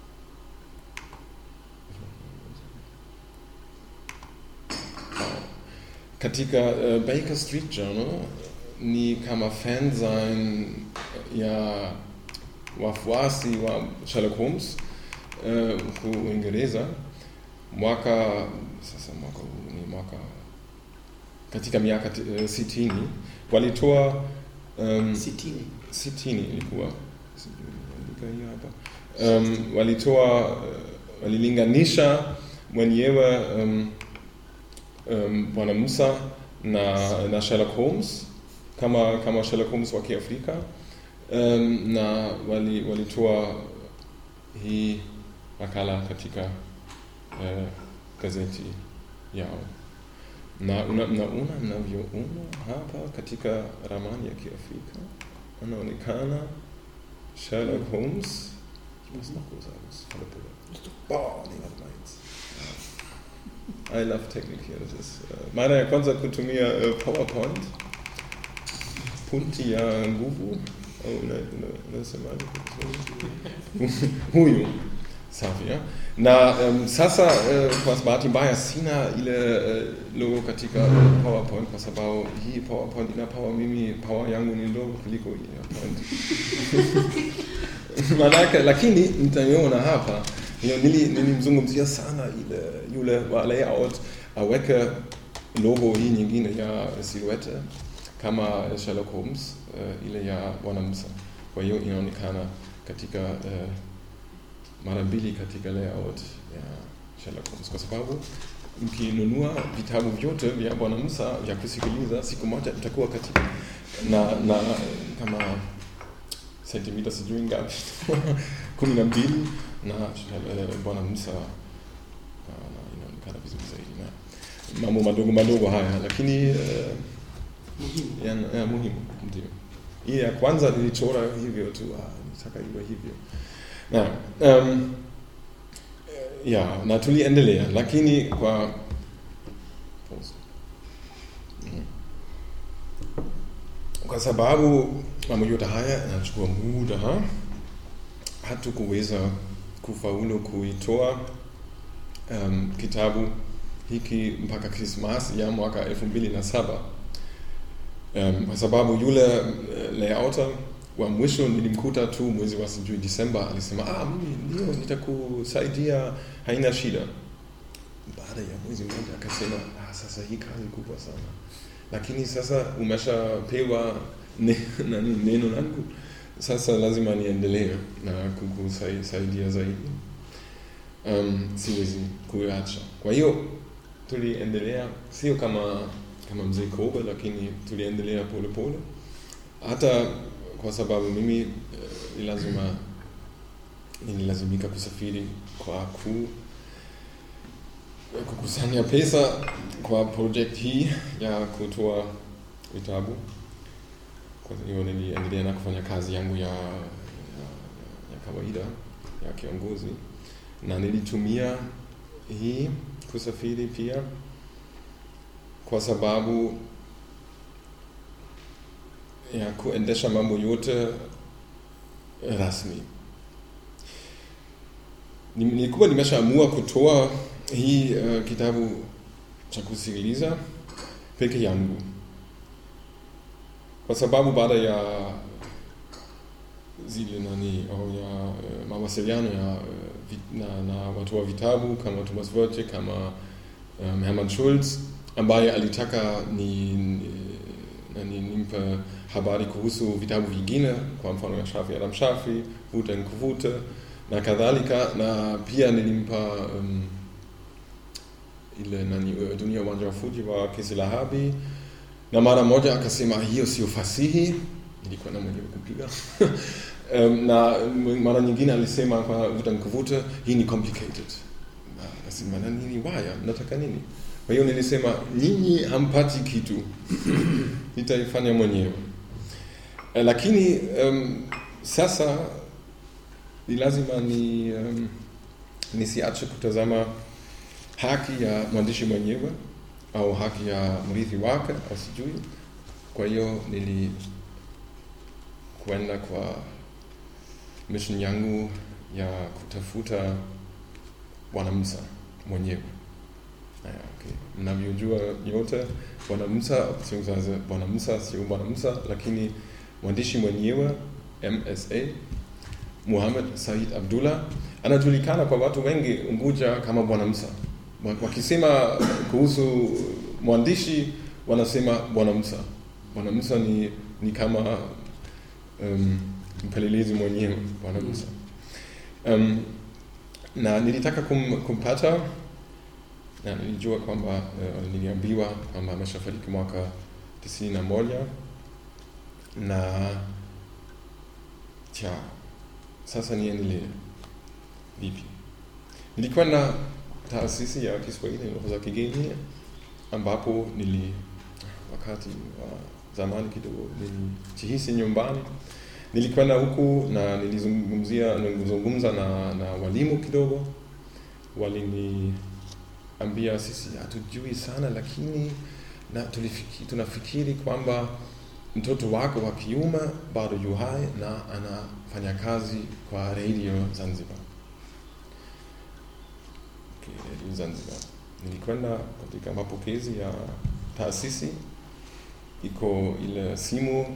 Katika uh, Baker Street Journal ni kama fan sein ya wafuasi wa Sherlock Holmes uh, huku Uingereza mwaka sasa mwaka huu ni mwaka katika miaka uh, sitini walitoa um, Sitini. sitini ilikuwa sijui nimeandika hiyo hapa um, walitoa uh, walilinganisha mwenyewe um, um, bwana Musa na, na Sherlock Holmes kama kama Sherlock Holmes wa Kiafrika um, na wali, walitoa hii makala katika uh, gazeti yao na una- mnaona mnavyoona hapa katika ramani ya Kiafrika anaonekana Sherlock Holmes. Ich muss noch groß sagen, das ist volle Pulle. Boah, nee, warte mal jetzt. I love technique hier. Das ist äh, mara ya kwanza kutumia äh, PowerPoint. Punti ya nguvu au una- una- unasemaje kwa Kiswahili? huyu safi ya? na um, sasa uh, kwa bahati mbaya sina ile uh, logo katika uh, PowerPoint kwa sababu hii PowerPoint ina power, mimi power yangu ni ndogo kuliko hii ya point. Manake, lakini mtaiona hapa hiyo nili- nilimzungumzia sana ile yule wa layout aweke logo hii nyingine ya silhouette kama Sherlock Holmes uh, ile ya Bwana Musa. Kwa hiyo inaonekana katika uh, mara mbili katika layout ya Sherlock Holmes, kwa sababu mkinunua vitabu vyote vya Bwana Musa vya kusikiliza, siku moja itakuwa katika na, na kama sentimita sijui ngapi kumi na mbili na eh, Bwana Musa ah, na inaonekana vizuri zaidi na mambo madogo madogo haya, lakini eh, Muhimu. ya, ya muhimu ndio. Hii ya kwanza nilichora hivyo tu, ah, nitaka iwe hivyo na um, ya na tuliendelea, lakini kwa Pause. Mm. kwa sababu mambo yote haya yanachukua muda, hatukuweza kufaulu kuitoa um, kitabu hiki mpaka Krismas ya mwaka elfu mbili na saba um, kwa sababu yule uh, layouter wa mwisho nilimkuta tu mwezi wa sijui Disemba, alisema ah, mimi ndio nitakusaidia, haina shida. Baada ya mwezi mmoja akasema ah, sasa hii kazi kubwa sana, lakini sasa umeshapewa ne, nani neno langu, sasa lazima niendelee na kukusaidia zaidi. Um, siwezi kuacha. Kwa hiyo tuliendelea, sio kama kama mzee Kobe, lakini tuliendelea polepole hata kwa sababu mimi eh, ni lazima nililazimika kusafiri kwa ku kukusanya pesa kwa project hii ya kutoa vitabu. Kwa hiyo niliendelea na kufanya kazi yangu ya, ya, ya kawaida ya kiongozi, na nilitumia hii kusafiri pia kwa sababu ya kuendesha mambo yote rasmi. Ni- Nilikuwa nimeshaamua kutoa hii uh, kitabu cha kusikiliza peke yangu, kwa sababu baada ya zile nani au ya uh, mawasiliano ya uh, vi- na, na watu wa vitabu kama Thomas Wörtje kama um, Hermann Schulz ambaye alitaka ni, ni, nani, nimpe habari kuhusu vitabu vingine, kwa mfano ya Shafi Adam Shafi, Vuta Nkuvute na kadhalika, na pia nilimpa um, ile nani uh, Dunia Uwanja wa Fuji wa Kesi Lahabi, na mara moja akasema hiyo sio fasihi, nilikuwa na mwenyewe kupiga um, na mara nyingine alisema kwa Vuta Nkuvute, hii ni complicated. Na Akasema na nini waya, nataka nini? Kwa hiyo nilisema nyinyi hampati kitu, nitaifanya mwenyewe. Eh, Lakini um, sasa ni lazima ni um, nisiache kutazama haki ya mwandishi mwenyewe au haki ya mrithi wake au sijui. Kwa hiyo nili kwenda kwa mission yangu ya kutafuta Bwana Musa mwenyewe. Haya, okay. Mnavyojua yote Bwana Musa beziehungsweise Bwana Musa sio Bwana Musa, lakini mwandishi mwenyewe MSA Muhammad Said Abdullah anajulikana kwa watu wengi Unguja kama Bwana Musa. Wa- Wakisema kuhusu mwandishi wanasema Bwana Musa. Bwana Musa ni, ni kama um, mpelelezi mwenyewe Bwana Musa. Um, na nilitaka kum, kumpata na nilijua kwamba uh, niliambiwa kwamba ameshafariki mwaka tisini na moja na tja, sasa niendelee vipi? Nilikuwa na taasisi ya Kiswahili na lugha za kigeni ambapo nili wakati wa zamani kidogo nilijihisi nyumbani. Nilikwenda huku na nilizungumzia nilizungumza na, na walimu kidogo, waliniambia sisi hatujui sana, lakini na tulifiki, tunafikiri kwamba mtoto wako wa kiume bado yu hai na anafanya kazi kwa redio Zanzibar. Okay, redio Zanzibar. Nilikwenda katika mapokezi ya taasisi, iko ile simu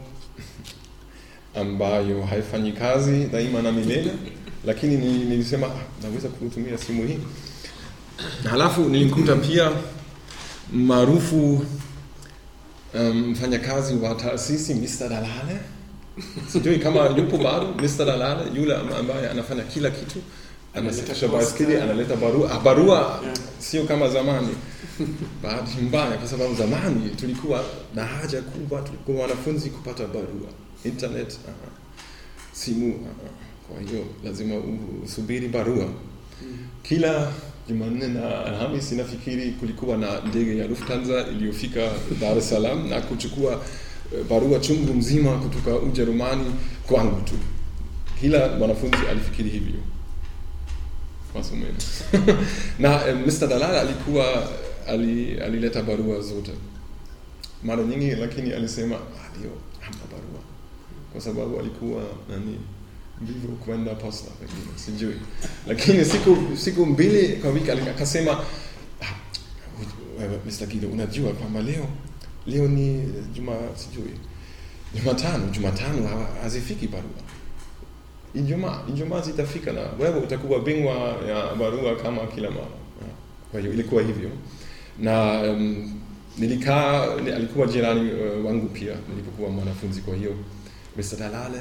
ambayo haifanyi kazi daima na milele, lakini ni- nilisema "Ah, naweza kutumia simu hii. Halafu nilimkuta pia maarufu um, mfanyakazi wa taasisi Mr. Dalale, sijui kama yupo bado Mr. Dalale, yule am- ambaye anafanya kila kitu, anasafisha posta. baiskeli, analeta barua. Ah, barua Yeah. sio kama zamani. Bahati mbaya, kwa sababu zamani tulikuwa na haja kubwa, tulikuwa wanafunzi kupata barua, internet, aha. simu. aha. Kwa hiyo lazima usubiri barua kila Jumanne na Alhamisi nafikiri kulikuwa na ndege ya Lufthansa iliyofika Dar es Salaam na kuchukua eh, barua chungu mzima kutoka Ujerumani kwangu tu. Kila mwanafunzi alifikiri hivyo masomeni na eh, Mr. Dalala alikuwa ali, alileta barua zote mara nyingi, lakini alisema "Ah, leo hamna barua kwa sababu alikuwa nani mvivu kwenda posta pengine, sijui. Lakini siku siku mbili kwa wiki ali- akasema "Ah, wewe, Mr. Guido, unajua kwamba leo leo ni juma sijui Jumatano, Jumatano ha- hazifiki barua. Ijumaa, Ijumaa zitafika na wewe utakuwa bingwa ya barua kama kila mara. Ya, Kwa hiyo ilikuwa hivyo na um, nilikaa, ni- alikuwa jirani uh, wangu pia nilipokuwa mwanafunzi. Kwa hiyo Mr. Dalale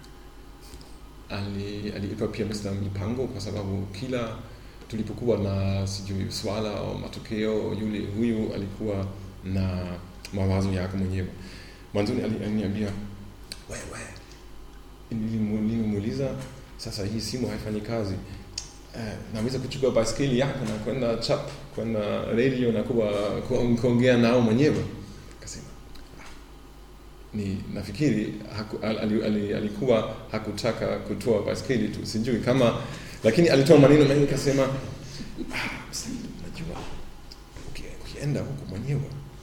ali- aliitwa pia Mr. Mipango kwa sababu kila tulipokuwa na sijui swala au matokeo, yule huyu alikuwa na mawazo yake mwenyewe. Mwanzoni ali- aliniambia wewe, nilimu- nilimuuliza sasa, hii simu haifanyi kazi eh, naweza kuchukua baiskeli yako na kwenda chap kwenda radio na kuwa ku- kuongea nao mwenyewe. Akasema "Ah, ni nafikiri haku, al, al, al, alikuwa hakutaka kutoa baiskeli tu, sijui kama, lakini alitoa maneno mengi, akasema ah, Said, unajua uki- ukienda huku mwenyewe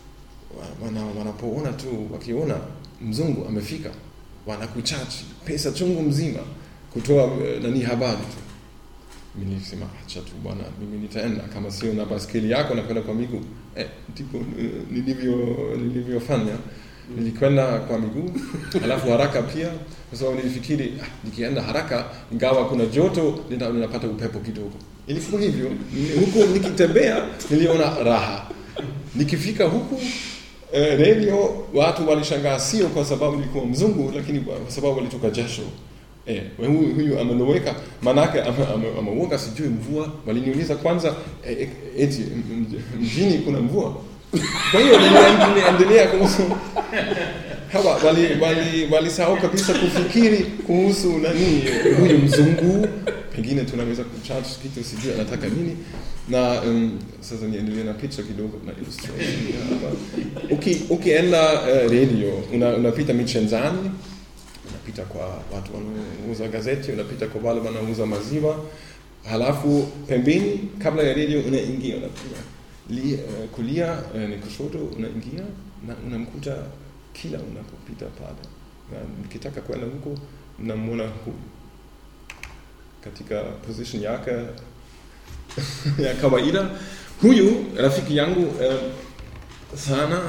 wa- wana, wanapoona tu wakiona mzungu amefika wanakuchachi pesa chungu mzima kutoa eh, nani habari tu. Mimi nilisema acha tu bwana, mimi nitaenda kama sio na baskeli yako nakwenda kwa miguu. Eh, ndipo eh, nilivyo nilivyofanya nilikwenda kwa miguu alafu haraka pia, kwa sababu nilifikiri ah, nikienda haraka ingawa kuna joto nita- ninapata upepo kidogo. Ilikuwa hivyo Ni- huku nikitembea niliona raha, nikifika huku eh, radio watu walishangaa, sio kwa sababu nilikuwa mzungu, lakini kwa kwa sababu walitoka jasho. Eh, huyu, huyu ameloweka, manake ame- ame- ameoga, sijui mvua. Waliniuliza kwanza eh, eh, eti m- m- mjini kuna mvua. Kwa hiyo nili- niliendelea kuhusu hawa wali wali walisahau kabisa kufikiri kuhusu nani huyu mzungu, pengine tunaweza kucharge kitu, sijui anataka nini na um, sasa niendelee na picha kidogo na illustration ya hapa. Uki, ukienda uh, radio una, unapita michenzani unapita kwa watu wanaouza gazeti, unapita kwa wale wanaouza maziwa, halafu pembeni kabla ya radio unaingia unapiga li, uh, kulia uh, ni kushoto, unaingia na unamkuta kila unapopita pale, na mkitaka kwenda huko mnamwona huyu katika position yake ya kawaida. Huyu rafiki yangu uh, sana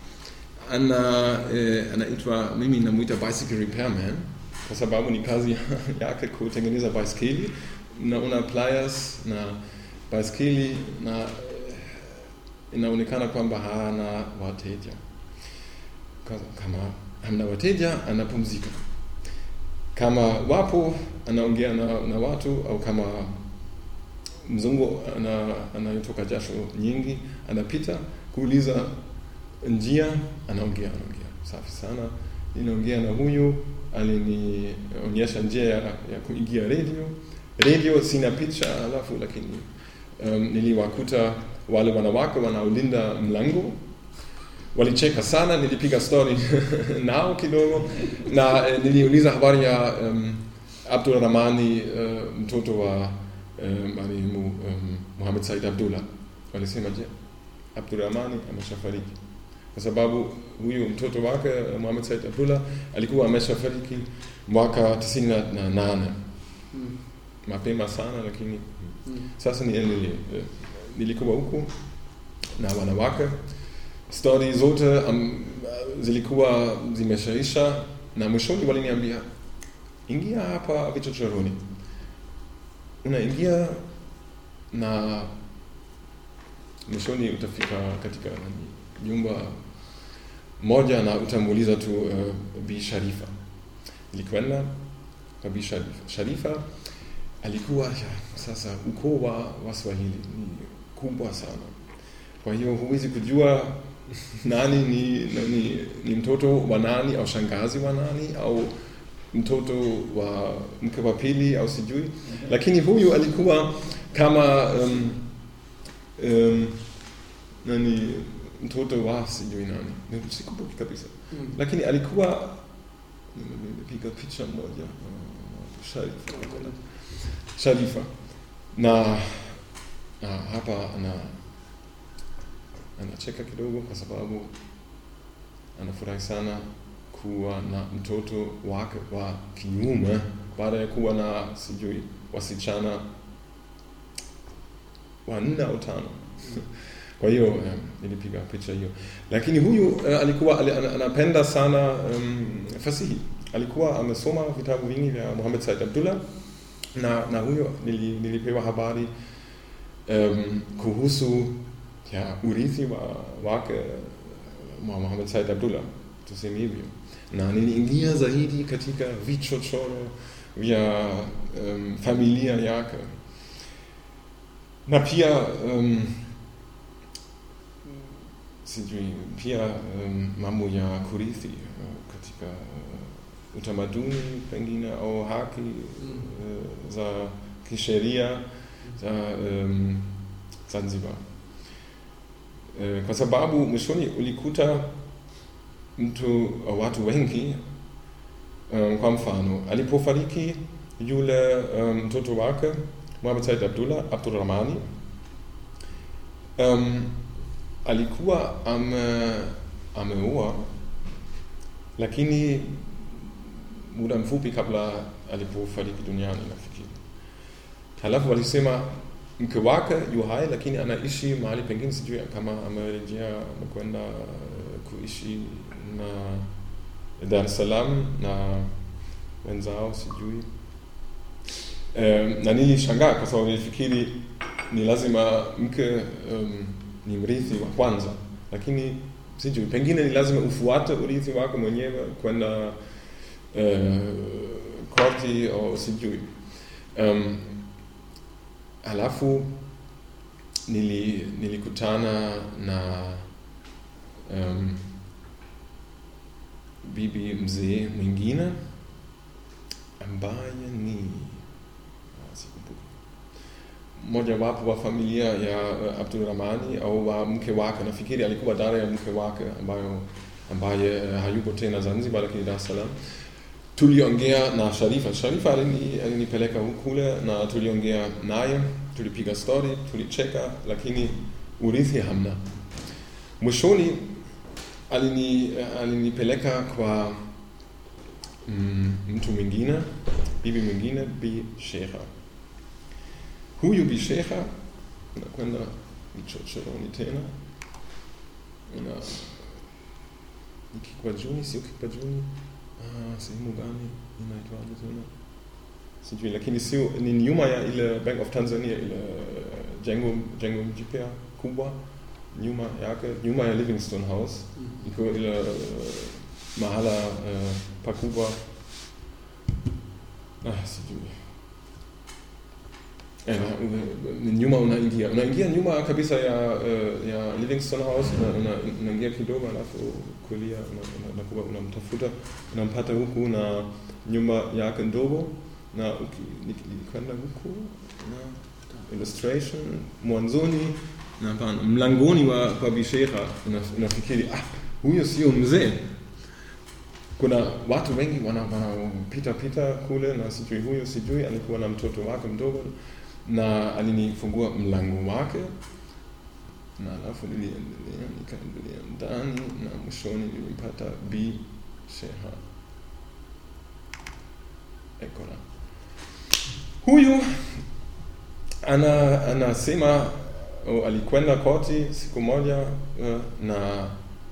ana eh, anaitwa mimi namuita bicycle repairman kwa sababu ni kazi ya- yake kutengeneza baiskeli na una pliers na baiskeli na eh, inaonekana kwamba hana wateja Kwa- kama hamna wateja anapumzika kama wapo anaongea na, na watu au kama mzungu ana- anayetoka jasho nyingi anapita kuuliza njia anaongea anaongea safi sana ninaongea na huyu alinionyesha njia ya, ya kuingia radio radio sina picha alafu lakini um, niliwakuta wale wanawake wanaolinda mlango walicheka sana nilipiga story nao kidogo na eh, niliuliza habari ya um, Abdul Rahmani uh, mtoto wa uh, marehemu um, Muhammad Said Abdullah walisema je Abdul Rahmani ameshafariki kwa sababu huyu mtoto wake eh, Muhammad Said Abdullah alikuwa ameshafariki mwaka tisini na- na nane Mm. mapema sana lakini Mm. sasa niendelee. Eh, Nilikuwa huku na wanawake, stori zote um, zilikuwa zimeshaisha, na mwishoni waliniambia ingia hapa vichochoroni. Unaingia na mwishoni utafika katika nani, nyumba moja na utamuuliza tu uh, Bi Sharifa. Nilikwenda kwa Bi Sharifa. Sharifa alikuwa ya, sasa ukoo wa Waswahili ni kubwa sana, kwa hiyo huwezi kujua nani ni, nani ni mtoto wa nani au shangazi wa nani au mtoto wa mke wa pili au sijui, lakini huyu alikuwa kama um, um, nani mtoto wa sijui nani, sikumbuki kabisa, Mm. lakini alikuwa nimepiga picha moja uh, Sharifa Sharifa na, na hapa ana anacheka kidogo kwa sababu anafurahi sana kuwa na mtoto wake wa kiume baada ya kuwa na sijui wasichana wanne au tano kwa hiyo eh, nilipiga picha hiyo lakini huyu eh, alikuwa ali- ana- anapenda sana um, fasihi alikuwa amesoma vitabu vingi vya Muhammad Said Abdullah na, na huyo nili, nilipewa habari um, kuhusu ya urithi wa, wake wa Muhammad Said Abdullah tuseme hivyo na niliingia zaidi katika vichochoro vya um, familia yake na pia um, sijui pia um, mambo ya kurithi uh, katika uh, utamaduni pengine au haki uh, za kisheria za um, Zanzibar uh, kwa sababu mwishoni ulikuta mtu watu wengi um, kwa mfano alipofariki yule um, mtoto wake Muhammad Said Abdullah Abdurrahmani um, alikuwa ame, ameoa lakini muda mfupi kabla alipofariki duniani nafikiri halafu walisema mke wake yu hai lakini anaishi mahali pengine sijui kama amerejea amekwenda uh, kuishi na Dar es Salaam na wenzao sijui um, na nilishangaa kwa sababu nilifikiri ni lazima mke um, ni mrithi wa kwanza lakini sijui pengine ni lazima ufuate urithi wako mwenyewe kwenda uh, koti au sijui um, halafu nili, nilikutana na um, bibi mzee mwingine ambaye ni ah, sikumbuki mojawapo wa familia ya uh, Abdulrahmani au wa mke wake, nafikiri alikuwa dada ya mke wake ambayo ambaye uh, hayupo tena Zanzibar, lakini Dar es Salaam. Tuliongea na Sharifa. Sharifa alini, alinipeleka kule na tuliongea naye, tulipiga story, tulicheka, lakini urithi hamna. Mwishoni alini, alinipeleka kwa mm, mtu mwingine, bibi mwingine, Bi Sheikha huyu bishekha unakwenda vichochoroni tena una ni Kikwajuni, sio Kikwajuni, ah, sehemu gani inaitwaje tena sijui, lakini sio ni nyuma ya ile Bank of Tanzania, ile jengo jengo jipya kubwa nyuma yake, nyuma ya Livingstone House iko ile uh, mahala uh, pakubwa ah, sijui Eh, na- nyuma unaingia unaingia nyuma kabisa ya uh, ya Livingstone House una- una- unaingia kidogo alafu kulia una- una- unakuwa unamtafuta unampata huku na nyumba yake ndogo na uki- nik- nilikwenda huku na illustration mwanzoni na hapana mlangoni wa kwa bishekha una- unafikiri ah huyo sio mzee kuna watu wengi wanapita wana pita kule na sijui huyo sijui alikuwa na mtoto wake mdogo na alinifungua mlango wake na alafu niliendelea nikaendelea ndani na mwishoni nilimpata b sheha ekora huyu ana anasema oh, alikwenda koti siku moja uh, na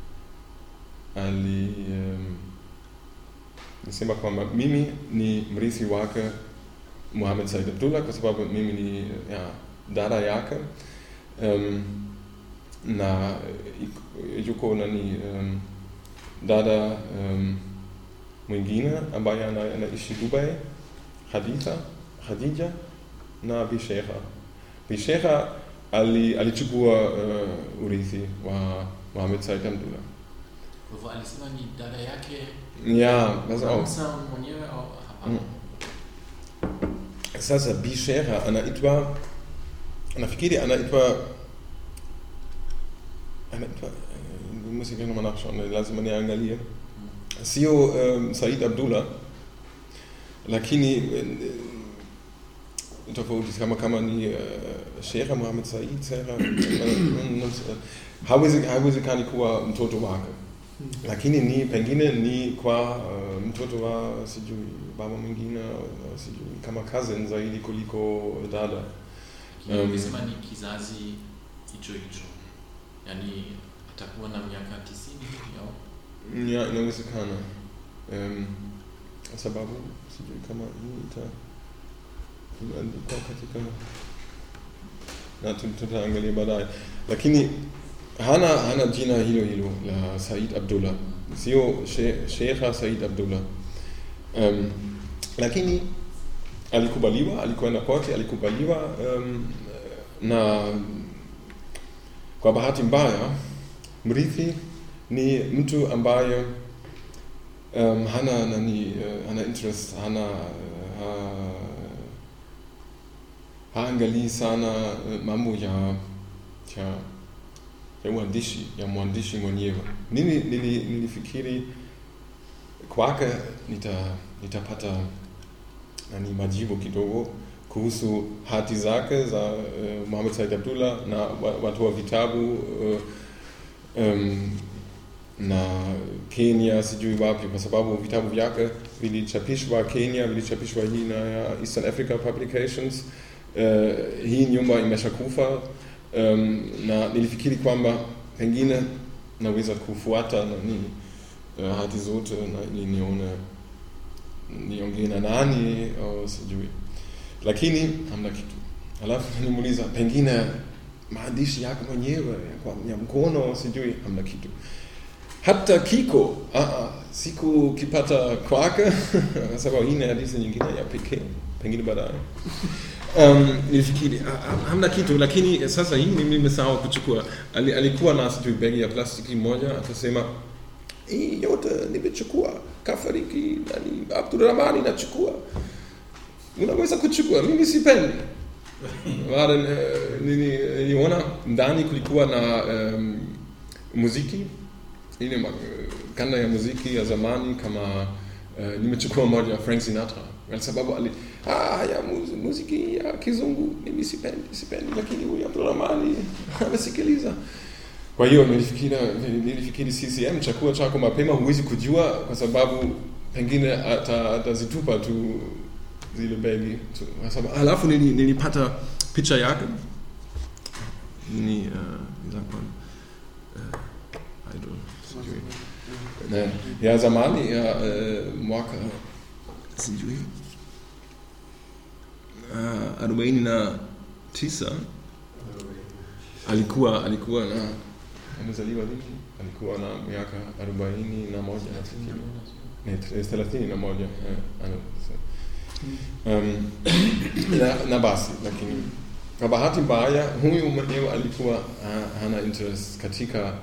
ali um, nisema kwamba mimi ni mrithi wake Muhammad Said Abdullah kwa sababu mimi ni ya, dada yake um, na ik- yuko nani um, dada um, mwingine ambaye ana- anaishi Dubai Haditha Khadija na Bishekha Bishekha ali, alichukua uh, urithi wa Muhammad Said Abdullah Kwa hivyo alisema ni dada yake ja pass auf Hamza mwenyewe au hapana? Sasa Bishera anaitwa nafikiri anaitwa anaitwa eh, muss ich gleich nochmal nachschauen, lazima niangalie. Sio um, Said Abdullah lakini eh, tofauti kama kama ni uh, Sheikh Muhammad Said Sera hawezi hawezekani kuwa mtoto wake lakini ni pengine ni kwa uh, mtoto wa sijui baba mwingine uh, sijui kama cousin zaidi kuliko dada Lakini Um, umesema ni kizazi hicho hicho. yani atakuwa na miaka tisini hivi au Ja, inawezekana. Um, sababu sijui kama hii ita imeandikwa katika na tu- tutaangalia baadaye, lakini hana hana jina hilo hilo la Said Abdullah, sio she- Sheikha Said Abdullah. Um, lakini alikubaliwa, alikwenda kote, alikubaliwa um, na kwa bahati mbaya mrithi ni mtu ambaye um, hana nani uh, hana interest hana uh, ha, haangalii sana uh, mambo ya ya ya uandishi ya mwandishi mwenyewe. Nili, nili, nilifikiri kwake nita nitapata nani majibu kidogo kuhusu hati zake za uh, Mohamed Said Abdullah na wa- watu wa vitabu uh, um, na Kenya sijui wapi, kwa sababu vitabu vyake vilichapishwa Kenya, vilichapishwa hii na ya Eastern Africa Publications. Uh, hii nyumba imeshakufa um, na nilifikiri kwamba pengine naweza kufuata nani uh, hati zote na ili nione niongee na nani au sijui, lakini hamna kitu. Alafu nimuuliza pengine maandishi yake mwenyewe ya kwa- ya mkono sijui, hamna kitu hata kiko ah, ah, sikukipata kwake kwa sababu hii ni hadithi nyingine ya pekee pengine baadaye um, nilifikiri ah, ah, hamna kitu lakini sasa hii mimi nimesahau kuchukua Ali, alikuwa na sijui begi ya plastiki moja akasema hii yote nimechukua kafariki nani Abdurrahmani nachukua unaweza kuchukua mimi sipendi Baada, eh, nili- niliona ndani kulikuwa na um, muziki ile ma- kanda ya muziki ya zamani kama uh, nimechukua moja ya Frank Sinatra kwa sababu ali ah, ya mu- muziki ya kizungu mimi sipendi sipendi, lakini huyu Abdurrahmani amesikiliza. Kwa hiyo nilifikiri nilifikiri CCM chakula chako mapema huwezi kujua, kwa sababu pengine ata- atazitupa tu zile begi tu. Kwa sababu alafu nili- nilipata picha yake ni uh, wie sagt man uh, idol sijui Ne, ya zamani ya uh, mwaka sijui uh, arobaini na tisa alikuwa alikuwa na amezaliwa lini? Alikuwa na miaka arobaini na moja nafikiri. Ne, t- thelathini na moja eh, ana- so. um, na, na basi lakini kwa bahati mbaya huyu mwenyewe alikuwa ha, hana interest katika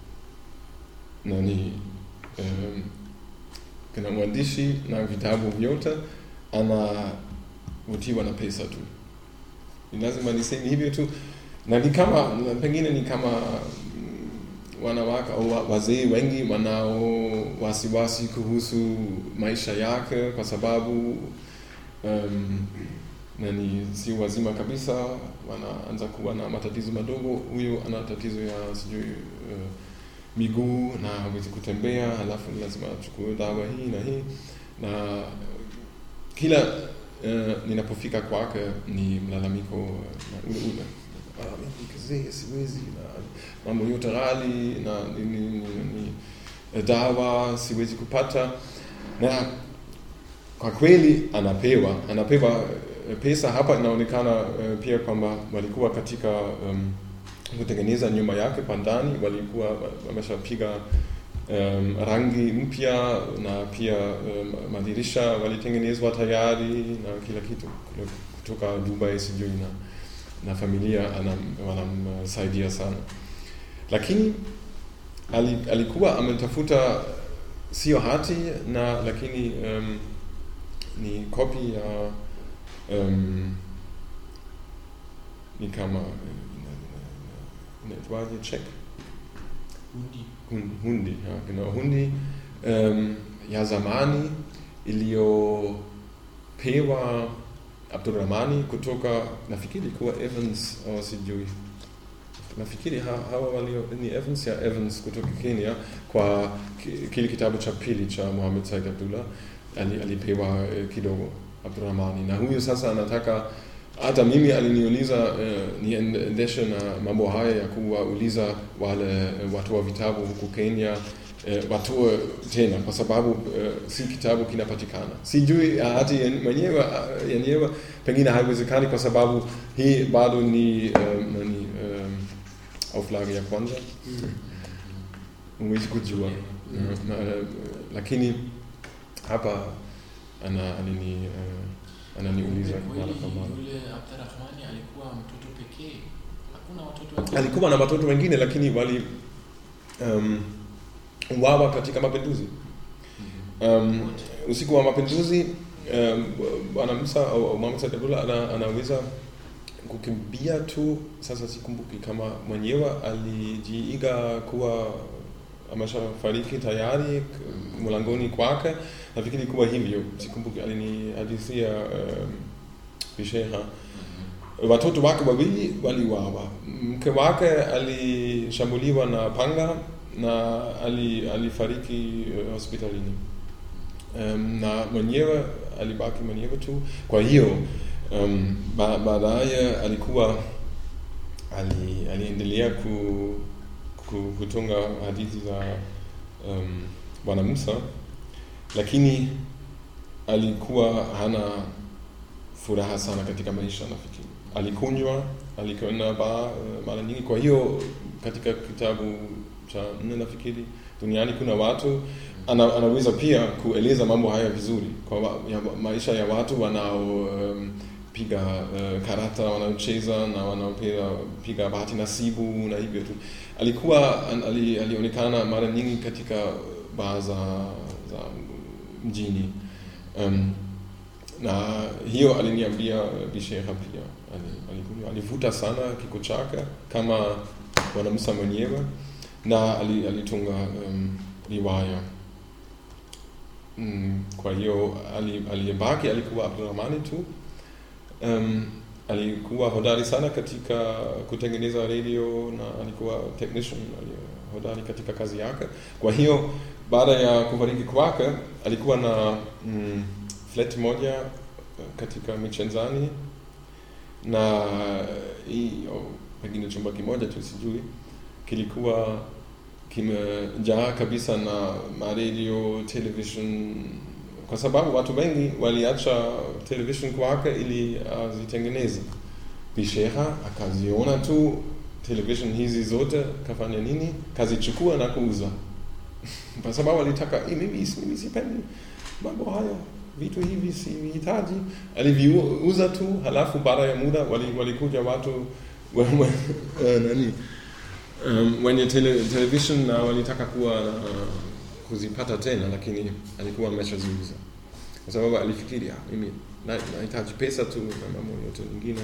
nani um, kuna mwandishi na vitabu vyote anavutiwa na pesa tu ni lazima niseme hivyo tu na ni kama na pengine ni kama mm, wanawake au wa- wazee wengi wanao wasiwasi kuhusu maisha yake kwa sababu um, nani sio wazima kabisa wanaanza kuwa na matatizo madogo huyu ana tatizo ya sijui uh, miguu na hawezi kutembea halafu ni lazima achukue dawa hii na hii na kila uh, ninapofika kwake ni mlalamiko uh, na ule ule Ah, mimi kizee siwezi na mambo yote ghali na ni, ni, ni, ni, eh, dawa siwezi kupata na kwa kweli anapewa anapewa eh, pesa hapa inaonekana eh, pia kwamba walikuwa katika um, kutengeneza nyumba yake kwa ndani walikuwa wameshapiga um, rangi mpya na pia um, madirisha walitengenezwa tayari na kila kitu kutoka Dubai sijui na, na familia anam- wanamsaidia sana lakini ali, alikuwa ametafuta sio hati na lakini um, ni kopi ya um, ni kama eh, ina- ina- inaitwaje check Hundi. Hun- hundi ja, genau hundi um, ya zamani iliyopewa Abdurrahmani kutoka nafikiri kuwa Evans au sijui nafikiri ha- hawa walio ni Evans ya Evans kutoka Kenya kwa ki- kile kitabu cha pili cha Mohamed Said Abdullah ali, alipewa eh, kidogo Abdurrahmani na huyu sasa anataka hata mimi aliniuliza uh, niendeshe na mambo haya ya kuwauliza wale uh, watu wa vitabu huku Kenya uh, watoe tena kwa sababu uh, si kitabu kinapatikana. Sijui hati mwenyewe uh, yenyewe pengine haiwezekani kwa sababu hii bado ni um, nani, um, auflage ya kwanza huwezi kujua na, na, lakini hapa ana alini uh, ananiuliza Kweli mara kwa mara. Yule Abdurrahmani alikuwa mtoto pekee, hakuna watoto wengine. Alikuwa na watoto wengine lakini wali um, uwawa katika mapinduzi. Um, usiku wa mapinduzi um, bwana Musa au au Muhammad Said Abdullah ana, anaweza kukimbia tu. Sasa sikumbuki kama mwenyewe alijiiga kuwa ameshafariki tayari k- mlangoni kwake. Nafikiri kuwa hivyo, sikumbuki, alinihadithia um, bisheha watoto wake wawili waliwawa. Mke wake alishambuliwa na panga na ali, alifariki eh, hospitalini um, na mwenyewe alibaki mwenyewe tu. Kwa hiyo um, ba, baadaye alikuwa ali, aliendelea ku, ku, kutunga hadithi za um, Bwana Musa, lakini alikuwa hana furaha sana katika maisha nafikiri. Alikunywa, alikwenda baa uh, mara nyingi. Kwa hiyo katika kitabu cha nne nafikiri, duniani kuna watu ana, anaweza pia kueleza mambo haya vizuri kwa wa, ya, maisha ya watu wanao um, piga uh, karata wanaocheza na wanaopiga piga bahati nasibu na hivyo tu. Alikuwa an, ali, alionekana mara nyingi katika baa za, za mjini um, na hiyo aliniambia uh, Bisheha pia Ali- alikunywa, alivuta sana kiko chake kama Bwana Musa mwenyewe na ali- alitunga um, riwaya mm, kwa hiyo ali- aliyebaki alikuwa Abdurrahmani tu um, alikuwa hodari sana katika kutengeneza radio na alikuwa technician ali- hodari katika kazi yake kwa hiyo baada ya kufariki kwake alikuwa na mm, flat moja katika Michenzani na hii oh, pengine chumba kimoja tu sijui kilikuwa kimejaa kabisa na maradio television kwa sababu watu wengi waliacha television kwake ili azitengeneze bisheha akaziona tu television hizi zote kafanya nini kazichukua na kuuza kwa sababu alitaka "Eh, mimi mimi sipendi mambo haya vitu hivi sivihitaji aliviuza tu halafu baada ya muda wali- walikuja watu we- we- eh, nani um, wenye tele, television na walitaka kuwa uh, kuzipata tena lakini alikuwa ameshaziuza kwa sababu alifikiri "Ah, mimi na- nahitaji pesa tu na mambo yote mengine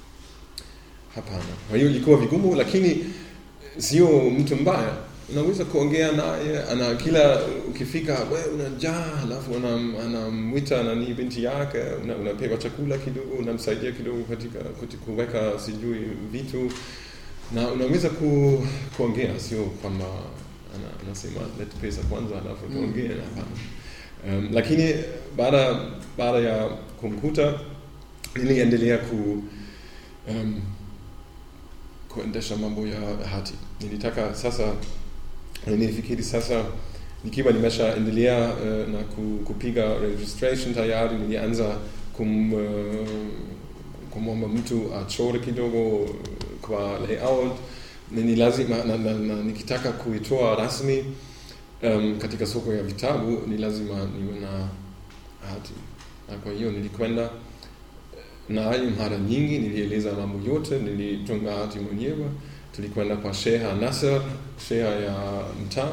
hapana kwa hiyo ilikuwa vigumu lakini sio mtu mbaya unaweza kuongea naye ana kila ukifika we unajaa halafu anam- anamwita nani binti yake una- unapewa chakula kidogo unamsaidia kidogo katika kuti- kuweka sijui vitu na unaweza ku, kuongea sio kwamba ana- anasema lete pesa kwanza halafu Mm. tuongee hapana um, lakini baada baada ya kumkuta niliendelea ku um, kuendesha mambo ya hati nilitaka sasa nilifikiri sasa nikiwa nimeshaendelea uh, na ku, kupiga registration tayari nilianza kum, uh, kumwomba mtu achore kidogo kwa layout ni lazima na, na, na, nikitaka kuitoa rasmi um, katika soko ya vitabu ni lazima niwe na hati na kwa hiyo nilikwenda naye mara nyingi nilieleza mambo yote nilitunga hati mwenyewe tulikwenda kwa sheha Nasser sheha ya mtaa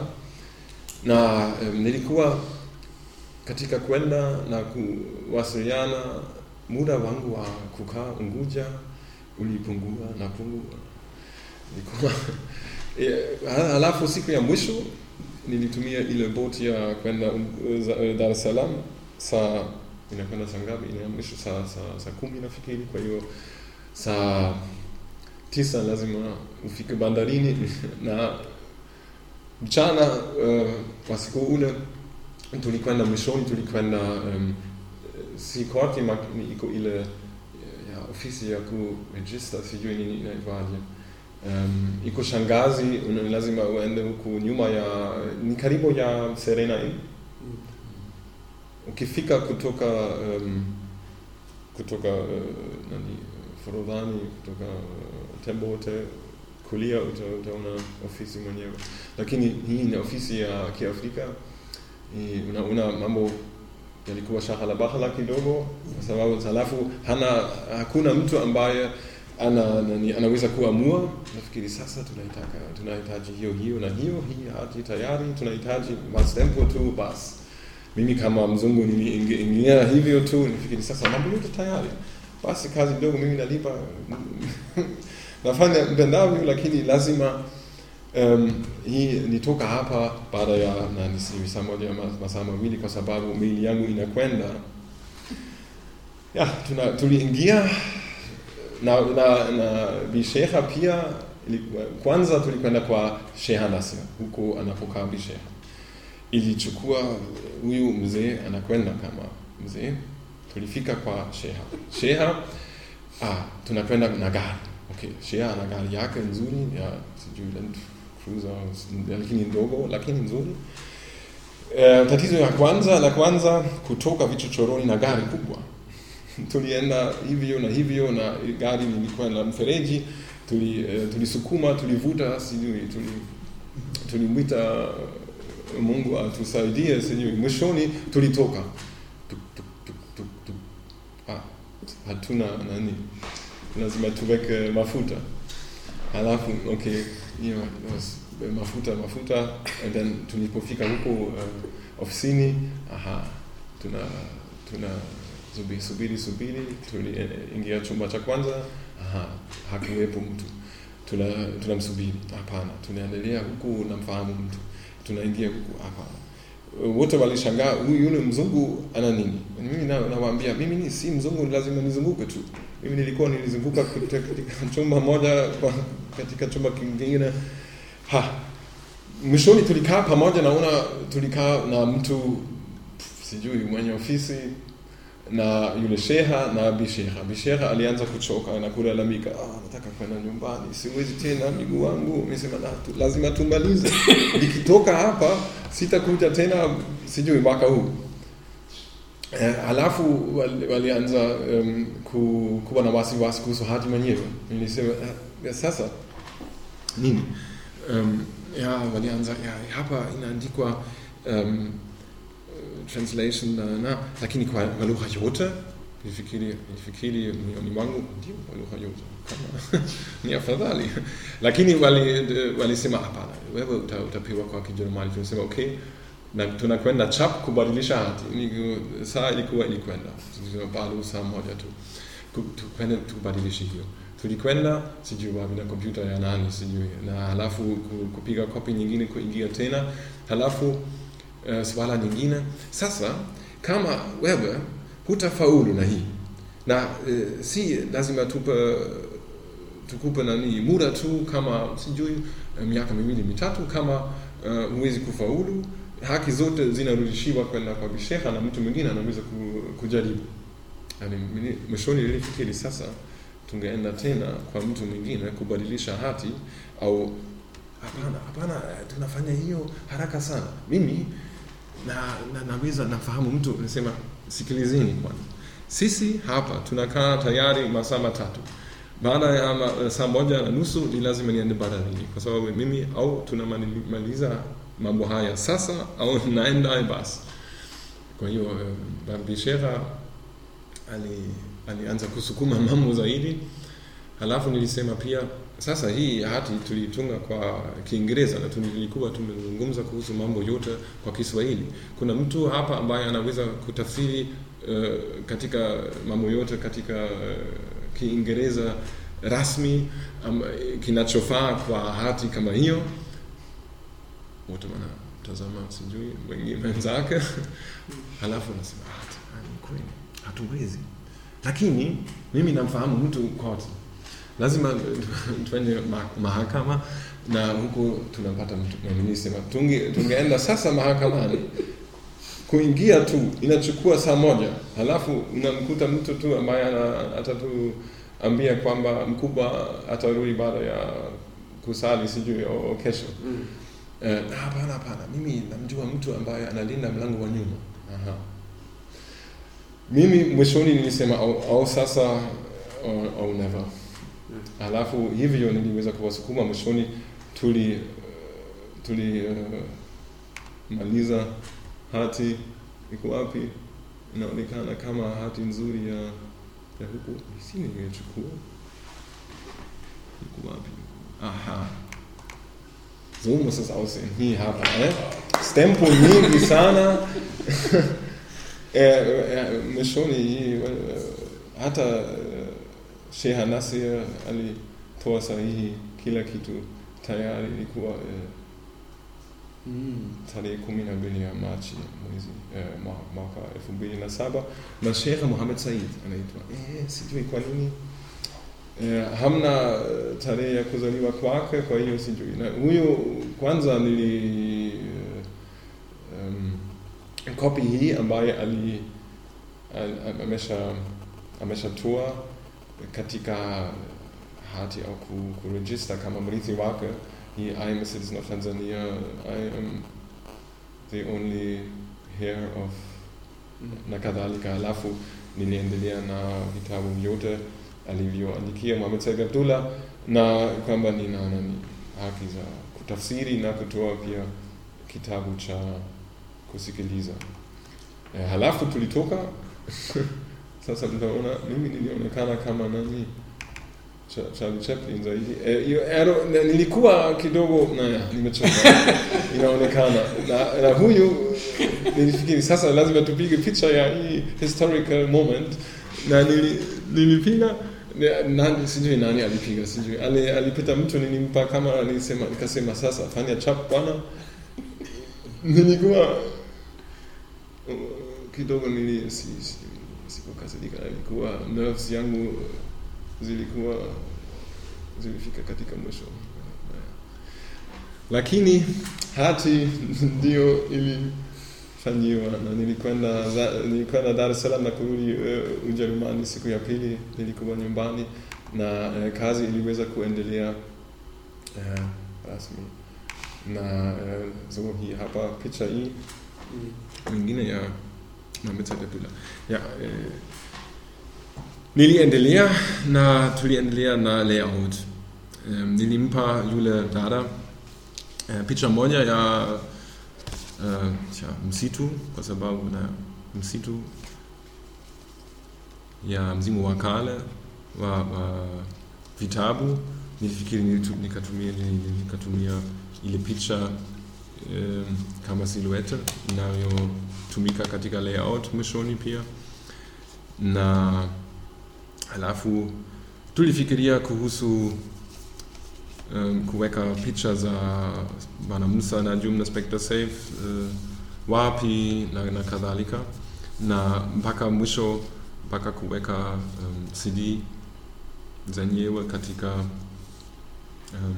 na um, nilikuwa katika kwenda na kuwasiliana muda wangu wa kukaa Unguja ulipungua na pungua nilikuwa Eh, halafu siku ya mwisho nilitumia ile boti ya kwenda um, za- eh, Dar es Salaam saa inakwenda saa ngapi? Ile ya mwisho saa, saa, saa kumi nafikiri. Kwa hiyo saa tisa lazima ufike bandarini na mchana uh, wa siku ule tulikwenda mwishoni, tulikwenda um, si Korti, ma- ni iko ile ya ofisi ya kurejista, sijui nini inaitwaje. Um, iko Shangazi, una- lazima uende huku nyuma ya, ni karibu ya Serena Inn. Ukifika kutoka um, kutoka uh, nani Forodhani, kutoka uh, Tembo Hotel kulia uta, utaona ofisi mwenyewe, lakini hii ni ofisi ya Kiafrika. Hii Unaona mambo yalikuwa shahala bahala kidogo, kwa sababu halafu hana hakuna mtu ambaye ana nani, anaweza kuamua. Nafikiri sasa tunaitaka tunahitaji hiyo hiyo na hiyo, hii hati tayari, tunahitaji mastempo tu basi. Mimi kama mzungu niliingia hivyo tu, nifikiri sasa mambo yote tayari, basi kazi ndogo, mimi nalipa nafanya mpendavyo, lakini lazima um, hii nitoka hapa baada ya nani, si saa moja ama masaa mawili, kwa sababu mili yangu inakwenda ya tuna, tuliingia na, na, na bisheha pia ilikuwa- kwanza tulikwenda kwa Sheha Nasser huko anapokaa bisheha ilichukua huyu mzee anakwenda kama mzee tulifika kwa sheha sheha ah, tunakwenda na gari okay sheha ana gari yake nzuri ya sijui Land Cruiser lakini ndogo lakini nzuri Eh, tatizo ya kwanza la kwanza kutoka vichochoroni na gari kubwa tulienda hivyo na hivyo na gari lilikuwa na mfereji tuli eh, tulisukuma tulivuta sijui tuli tulimwita Mungu atusaidie sijui mwishoni tulitoka tuk, tuk, tuk, tuk, tuk. Ah, hatuna nani lazima tuweke mafuta halafu okay hiyo was- mafuta mafuta and then tulipofika huko uh, ofisini aha tuna tuna subiri subiri subiri tuliingia chumba cha kwanza aha hakuwepo mtu tuna tunamsubiri hapana tunaendelea huku namfahamu mtu tunaingia huku hapana wote walishangaa huyu yule mzungu ana nini mimi na- nawaambia mimi ni si mzungu lazima nizunguke tu mimi nilikuwa nilizunguka katika katika chumba moja kwa katika chumba kingine ha mwishoni tulikaa pamoja naona tulikaa na mtu pf, sijui mwenye ofisi na yule sheha na bisheha bisheha alianza kuchoka na kulalamika ah, nataka kwenda nyumbani siwezi tena miguu wangu nimesema "Na, tu- lazima tumalize nikitoka hapa sitakuja tena sijui mwaka huu Eh, halafu wal- walianza um, ku, kuwa na wasiwasi kuhusu hati mwenyewe nilisema "Ah, sasa nini um, ya walianza ya, hapa inaandikwa um, translation na, na lakini kwa kwa lugha yote nilifikiri nilifikiri moyoni mwangu ndio kwa lugha yote kama ni afadhali lakini wali walisema hapana wewe uta, utapewa kwa Kijerumani tunasema okay na tunakwenda chap kubadilisha hati Ni- saa ilikuwa ilikwenda Tulisema bado saa moja tu Ku- tukwenda tubadilishe hiyo tulikwenda sijui wapi na kompyuta ya nani sijui na halafu ku- kupiga kopi nyingine kuingia tena halafu uh, swala nyingine sasa kama wewe hutafaulu na hii na uh, si lazima tupe tukupe nani muda tu kama sijui eh, miaka miwili mitatu kama uh, huwezi kufaulu haki zote zinarudishiwa kwenda kwa bisheha na mtu mwingine anaweza ku, kujaribu yani, mini- mwishoni nilifikiri sasa tungeenda tena kwa mtu mwingine kubadilisha hati au hapana hapana eh, tunafanya hiyo haraka sana mimi na, na naweza nafahamu mtu nasema sikilizeni kwanza sisi hapa tunakaa tayari masaa matatu baada ya ma, saa moja na nusu ni lazima niende bandarini kwa sababu mimi au tunamaliza mambo haya sasa au naenda basi kwa hiyo eh, barbishera ali alianza kusukuma mambo zaidi halafu nilisema pia sasa hii hati tulitunga kwa kiingereza na tulikuwa tumezungumza kuhusu mambo yote kwa kiswahili kuna mtu hapa ambaye anaweza kutafsiri uh, katika mambo yote katika uh, kiingereza rasmi um, kinachofaa kwa hati kama hiyo wote wanatazama sijui wengine wenzake halafu nasema "Ah, ni kweli hatuwezi lakini mimi namfahamu mtu kote lazima twende ma- mahakama na huko tunapata mtu na nilisema tunge, tungeenda sasa mahakamani kuingia tu inachukua saa moja halafu unamkuta mtu tu ambaye ana- atatu ambia kwamba mkubwa atarudi baada ya kusali sijui o, o kesho Mm. Eh, "Ah, hapana hapana mimi namjua mtu ambaye analinda mlango wa nyuma Aha. mimi mwishoni nilisema au, au sasa au, au never Mm. alafu hivyo niliweza kuwasukuma mwishoni tuli eh, tuli uh, maliza hati iko wapi inaonekana kama hati nzuri ya ya huku si nimechukua iko wapi aha so muss es aussehen hii hapa eh? stempo nyingi sana eh, eh, mwishoni hii eh, hata eh, Sheha Nasir alitoa sahihi kila kitu tayari ilikuwa eh, Mm. tarehe kumi na mbili ya Machi mwezi eh, mwa- mwaka elfu mbili na saba na Sheikh Muhammad Said anaitwa eh, sijui kwa nini eh, hamna eh, tarehe ya kuzaliwa kwake, kwa hiyo sijui. Na huyo kwanza nili eh, um, kopi hii ambaye ali al- amesha ameshatoa katika hati au ku- kurejista kama mrithi wake he, I am a citizen of Tanzania, I am the only heir of na kadhalika. Alafu niliendelea na vitabu vyote alivyoandikia Mohamed Said Abdullah na kwamba nina nani haki za kutafsiri na kutoa pia kitabu cha kusikiliza. Eh, halafu tulitoka sasa tunaona mimi nilionekana kama nani Cha- Charlie Chaplin zaidi. Eh, hiyo ero- na- nilikuwa kidogo naya, nimechoka inaonekana na, na huyu nilifikiri sasa lazima tupige picha ya hii historical moment na nili, nilipiga na- nani sijui nani alipiga sijui Ali, alipita mtu nilimpa kama nilisema nikasema sasa fanya chap bwana nilikuwa uh, kidogo nili si, si, sikukasirika nilikuwa nerves yangu zilikuwa zilifika katika mwisho lakini hati ndio ilifanyiwa na nilikwenda za- nilikwenda Dar es Salaam na kurudi uh, Ujerumani siku ya pili nilikuwa nyumbani na uh, kazi iliweza kuendelea uh, rasmi na uh, so hii hapa picha hii Mm. nyingine ya Mohamed Said Abdullah. Ja, eh, niliendelea na tuliendelea na layout. Um, nilimpa yule dada eh, picha moja ya uh, tja, msitu kwa sababu na msitu ya mzimu wa kale wa, wa vitabu nilifikiri nilitu- nikatumia nikatumia ile picha um, kama silhouette inayotumika katika layout mwishoni pia na halafu tulifikiria kuhusu um, kuweka picha za Bwana Musa na Jumna Spectre Safe uh, wapi na, na kadhalika na mpaka mwisho mpaka kuweka um, CD zenyewe katika um,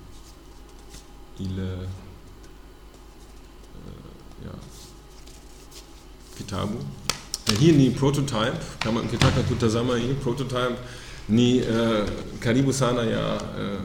ile uh, ja, kitabu na hii ni prototype kama ukitaka kutazama hii prototype ni uh, karibu sana ya uh,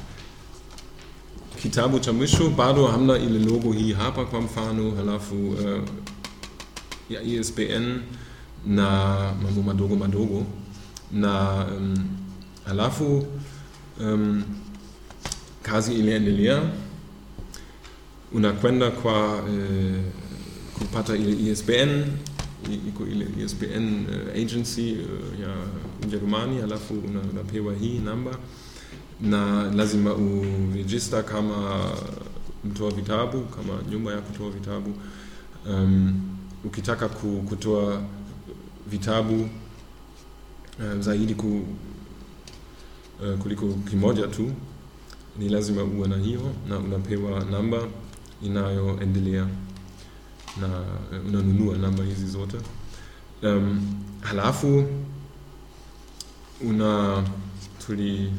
kitabu cha mwisho bado hamna ile logo hii hapa kwa mfano halafu uh, ya ISBN na mambo madogo madogo na um, halafu um, kazi iliendelea unakwenda kwa eh, kupata ile ISBN i- iko ile ISBN eh, agency eh, ya Ujerumani, halafu una- unapewa hii namba na lazima uregister kama mtoa vitabu, kama nyumba ya kutoa vitabu. Um, ukitaka ku- kutoa vitabu eh, zaidi ku, eh, kuliko kimoja tu ni lazima uwe na hiyo na unapewa namba inayoendelea na eh, unanunua namba hizi zote um, halafu una tuli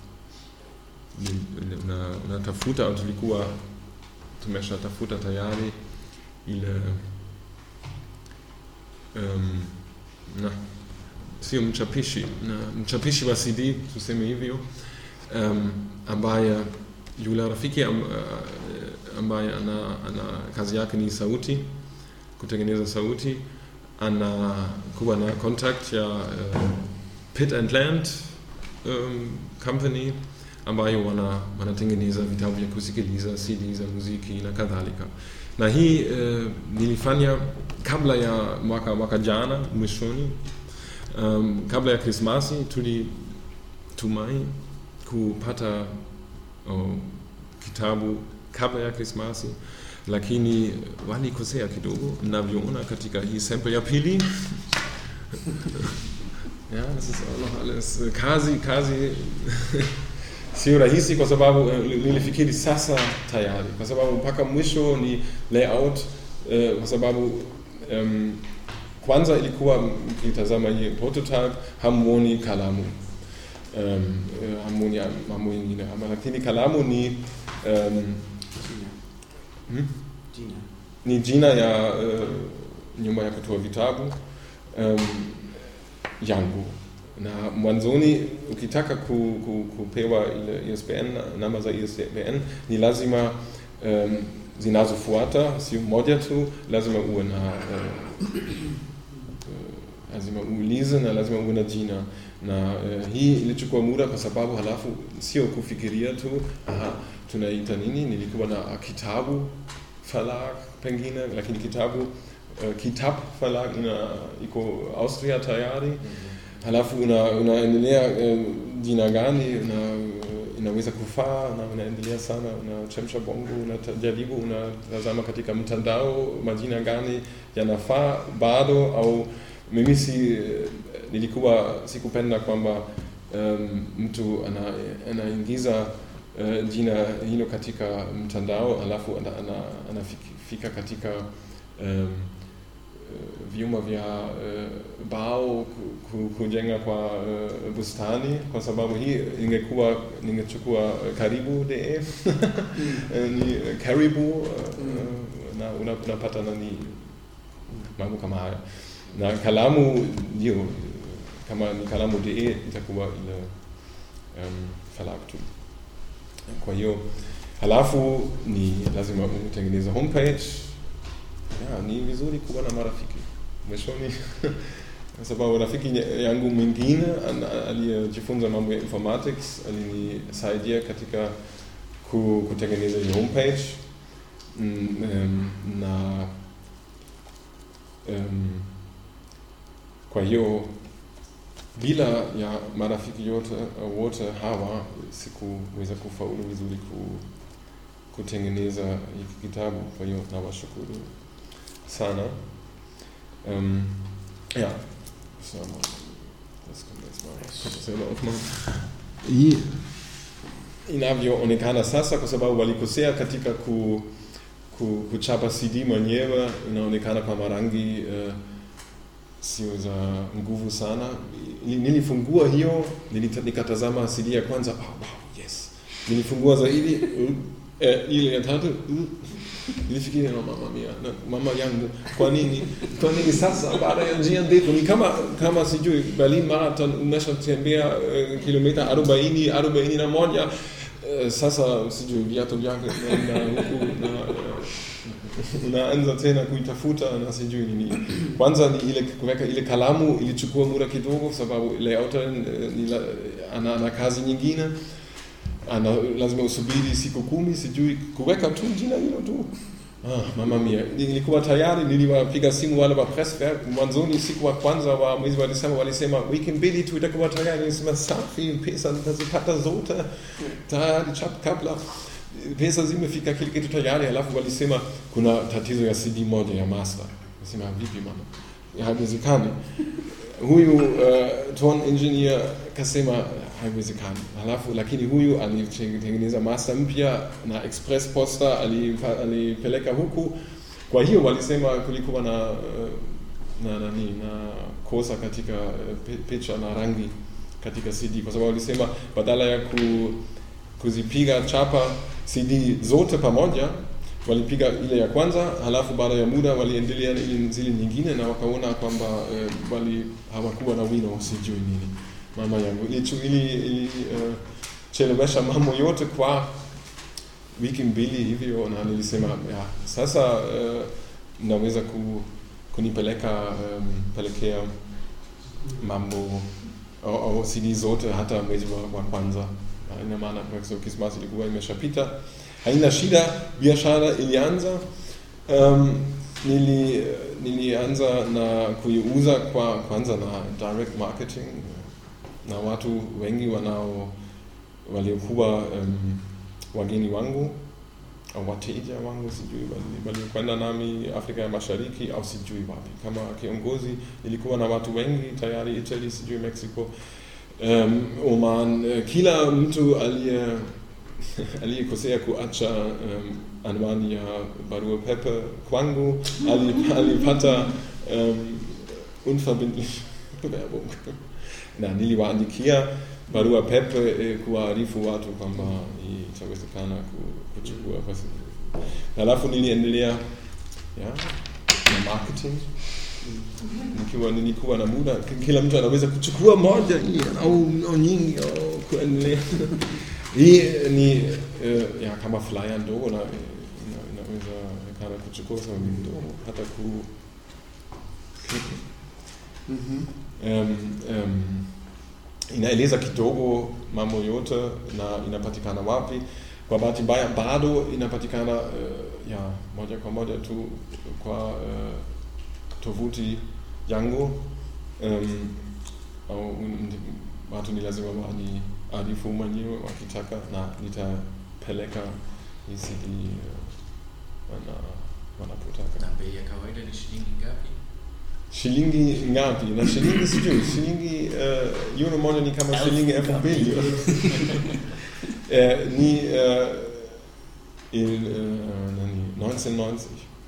ni- una, unatafuta au tulikuwa tumeshatafuta tayari ile um, na sio mchapishi na mchapishi wa CD tuseme hivyo um, ambaye yule rafiki am, uh, ambaye ana, ana kazi yake ni sauti kutengeneza sauti anakuwa na contact ya uh, Pit and Land um, company ambayo wana, wanatengeneza vitabu vya kusikiliza CD za muziki na kadhalika na hii uh, nilifanya kabla ya mwaka, mwaka jana mwishoni um, kabla ya Krismasi tulitumai kupata oh, kitabu kabla ya Krismasi, lakini walikosea kidogo navyoona katika hii sample ya pili. ja, das ist auch noch alles äh, kazi kazi sio rahisi kwa sababu eh, nilifikiri sasa tayari, kwa sababu mpaka mwisho ni layout eh, kwa sababu um, kwanza ilikuwa mkitazama hii prototype hamuoni kalamu um, eh, hamuoni mambo mengine, ama lakini kalamu ni um, Jina. hmm? Jina. ni jina ya uh, nyumba ya kutoa vitabu um, yangu na mwanzoni ukitaka ku, ku, kupewa ile ISBN namba za ISBN ni lazima um, zinazofuata sio moja tu lazima uwe na uh, uh, lazima uulize na lazima uwe na jina na uh, hii ilichukua muda kwa sababu halafu sio kufikiria tu aha, tunaita nini nilikuwa na kitabu verlag pengine lakini kitabu uh, kitab verlag ina iko austria tayari halafu una, unaendelea uh, jina gani una, inaweza kufaa na unaendelea sana unachemsha bongo unajaribu unatazama katika mtandao majina gani yanafaa bado au mimi si nilikuwa sikupenda kwamba um, mtu ana, anaingiza uh, jina hilo katika mtandao alafu anafika ana, ana anafika katika um, uh, vyumba vya uh, bao ku- ku- kujenga kwa uh, bustani kwa sababu hii ingekuwa ningechukua uh, karibu.de Eh, ni uh, karibu uh, uh, na una- unapata nani mambo kama haya na kalamu ndio kama ni kalamu.de itakuwa ile um, verlag tu kwa hiyo halafu ni lazima utengeneze homepage ya, ni vizuri kuwa na marafiki mwishoni kwa sababu rafiki yangu mwingine an- aliyejifunza mambo ya informatics alinisaidia katika ku, kutengeneza hii homepage mm, um, na um, kwa hiyo bila ya marafiki yote wote hawa sikuweza kufaulu vizuri ku, kutengeneza hiki kitabu. Kwa hiyo nawashukuru sana. Um, ja, so, das kommt jetzt mal. Ich kann das selber aufmachen. Hii inavyoonekana sasa, kwa sababu walikosea katika ku, ku, kuchapa CD mwenyewe, inaonekana kama rangi uh, sio za nguvu sana. Nilifungua hiyo, nilita- nikatazama CD ya kwanza, oh, wow, yes. Nilifungua zaidi uh, eh, ile ya tatu uh, nilifikiria no, mama mia, na mama yangu, kwa nini kwa nini sasa baada ya njia ndefu ni kama kama sijui Berlin Marathon umeshatembea uh, kilomita arobaini arobaini na moja uh, sasa sijui viatu vyake na na huku na uh, unaanza tena kuitafuta na sijui nini. Kwanza ni ile kuweka ile kalamu ilichukua muda kidogo, sababu layouter eh, ni la, ana, ana kazi nyingine ana, lazima usubiri siku kumi, sijui kuweka tu jina hilo tu. Ah, mama mia, nilikuwa tayari, niliwapiga simu wale wa Presswerk mwanzoni, siku wa kwanza wa mwezi wa Desemba walisema wiki mbili tu itakuwa tayari. Nilisema safi, pesa nitazipata zote tayari chap kabla pesa zimefika kile kitu tayari, halafu walisema kuna tatizo ya CD moja ya master. Nasema vipi mama, Ya, haiwezekani. Huyu uh, tone engineer kasema haiwezekani. Halafu lakini huyu alitengeneza master mpya na express poster alipa- alipeleka huku. Kwa hiyo walisema kulikuwa na uh, na nani na kosa katika uh, pi- picha na rangi katika CD kwa sababu walisema badala ya ku, kuzipiga chapa CD zote pamoja walipiga ile ya kwanza, halafu baada ya muda waliendelea na ile zile nyingine, na wakaona kwamba eh, wali hawakuwa na wino, sijui nini mama yangu ili, ili, ili uh, chelewesha mambo yote kwa wiki mbili hivyo, na nilisema ya sasa uh, naweza ku, kunipeleka um, pelekea mambo au, au CD zote hata mwezi wa, wa kwanza. Na Ina maana kwa so Krismasi ilikuwa imeshapita, haina shida. Biashara ilianza um, nili, nilianza na kuiuza kwa kwanza na direct marketing na watu wengi wanao waliokuwa um, wageni wangu au wateja wangu, sijui wali- waliokwenda nami Afrika ya Mashariki au sijui wapi. Kama kiongozi ilikuwa na watu wengi tayari, Italy, sijui Mexico, um, Oman, eh, kila mtu aliye aliyekosea kuacha um, anwani ya barua pepe kwangu ali- alipata um, unverbindlich Werbung na niliwaandikia barua pepe eh, kuwaarifu watu kwamba itawezekana ku- kuchukua basi. Halafu niliendelea ya, na marketing nikiwa nilikuwa na muda, k- kila mtu anaweza kuchukua moja hii au, au nyingi au kuendelea. Hii ni eh, ya kama flyer ndogo na eh, ina- inaweza kana kuchukua sababu ni ndogo hata ku Mhm. um, um, inaeleza kidogo mambo yote na inapatikana wapi. Kwa bahati mbaya bado inapatikana uh, ya moja kwa moja tu kwa uh, tovuti yangu um, au ndi- watu ni lazima wani arifu mwenyewe wakitaka, na nitapeleka hii CD uh, wana, wanapotaka. Na bei ya kawaida ni shilingi ngapi? Shilingi ngapi? Na shilingi sijui, shilingi uh, euro moja ni kama shilingi elfu mbili Eh, ni uh, il, uh, nani 1990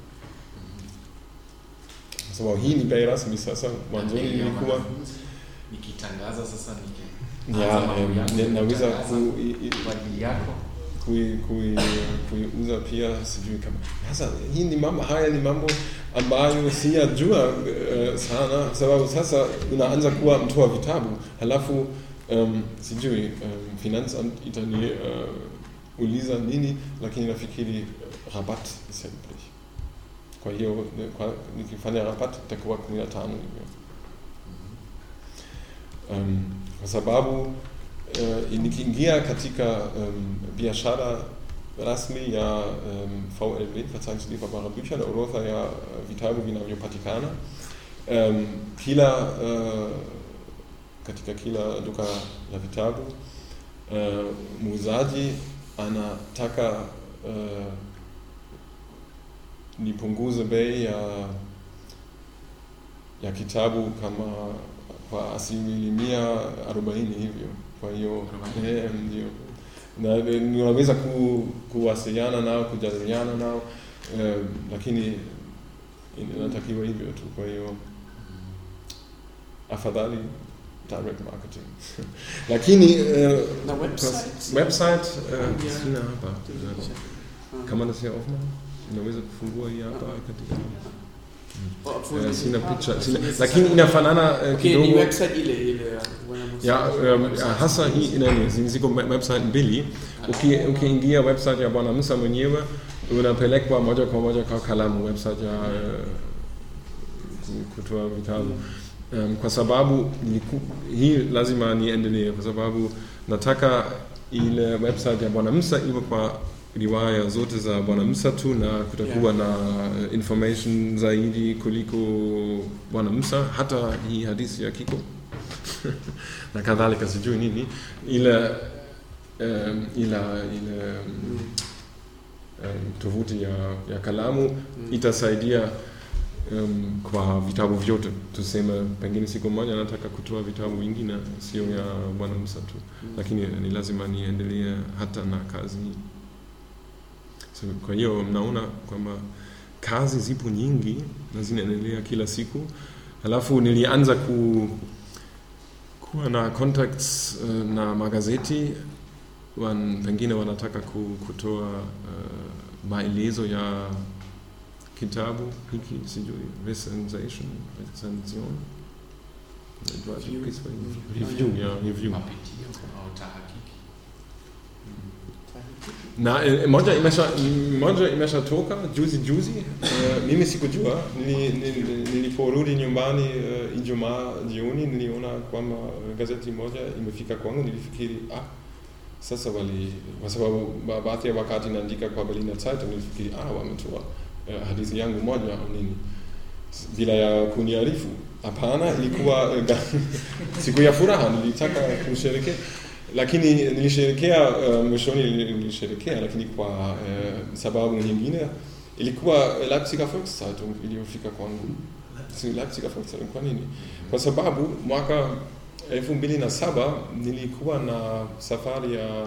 kwa sababu hii ni bei rasmi sasa. Mwanzoni Na bei ya nilikuwa wanafunzi? Nikitangaza sasa niki ya Anza mambo em, yangu ne- naweza kutangaza ku, i- i- kwa ajili yako. kui, kui, kuiuza pia sijui kama sasa hii ni mambo haya ni mambo ambayo siyajua uh, sana sababu sasa unaanza kuwa mtoa vitabu halafu um, sijui um, finanzamt itani uh, uliza nini lakini nafikiri uh, rabat ist ja üblich kwa hiyo ne- kwa- nikifanya rabat itakuwa kumi na tano hivyo um, kwa sababu uh, nikiingia katika um, biashara rasmi ya um, VLB, Verzeichnis lieferbarer Bücher, na orodha ya uh, vitabu vinavyopatikana um, kila uh, katika kila duka la vitabu uh, muuzaji anataka uh, nipunguze bei ya ya kitabu kama kwa asilimia arobaini hivyo. Kwa hiyo Arobaini. eh, ndio na na- unaweza ku, kuwasiliana nao kujadiliana nao eh, lakini inatakiwa hivyo tu. Kwa hiyo afadhali direct marketing lakini eh, Na kwa- website? website eh, Ja. sina hapa Ah. kama das hier aufmachen unaweza kufungua hii hapa katika Oh, obwohl eh, die- sina ah, picha okay, sina, jetzt ist lakini er- inafanana eh, Okay, die kidogo Website ile ile ja. Woher muss ya ich- um, Website. hasa hii nani zi- ziko we- website mbili Uki- ukiingia website ya bwana Musa mwenyewe unapelekwa moja kwa moja kwa kalamu website ya eh, ku- kutoa vitabu um, kwa sababu niliku, hii lazima niendelee kwa sababu nataka ile website ya bwana Musa iwe kwa riwaya zote za bwana Musa tu na kutakuwa na eh, information zaidi kuliko bwana Musa hata hii hadithi ya Kiko na kadhalika sijui nini ile um, ila ile um, um, tovuti ya, ya kalamu Mm. itasaidia um, kwa vitabu vyote tuseme pengine siku moja nataka kutoa vitabu vingine sio ya bwana Musa tu Mm. lakini ni lazima niendelee hata na kazi hii so, kwa hiyo mnaona kwamba kazi zipo nyingi na zinaendelea kila siku halafu nilianza ku, kuwa na contacts uh, na magazeti wan, pengine wanataka ku, kutoa uh, maelezo ya kitabu hiki sijui recension recension Inaitwaje Review. kwa Kiswahili? Review. review ya review mapitio au tahakiki na eh, moja imesha moja imeshatoka juzi juzi uh, mimi sikujua Nili- nili- niliporudi nyumbani uh, ijumaa jioni niliona kwamba eh, gazeti moja imefika kwangu nilifikiri ah sasa wali kwa sababu ba- baadhi ya wakati naandika kwa Berliner Zeitung nilifikiri ah wametoa uh, hadithi yangu moja au nini bila ya kuniarifu hapana ilikuwa eh, ga- siku ya furaha nilitaka kusherekea lakini nilisherekea uh, mwishoni nilisherekea lakini kwa uh, sababu nyingine ilikuwa Leipziger Volkszeitung iliyofika kwangu Si Leipziger Volkszeitung kwa nini kwa sababu mwaka elfu mbili na saba nilikuwa na safari ya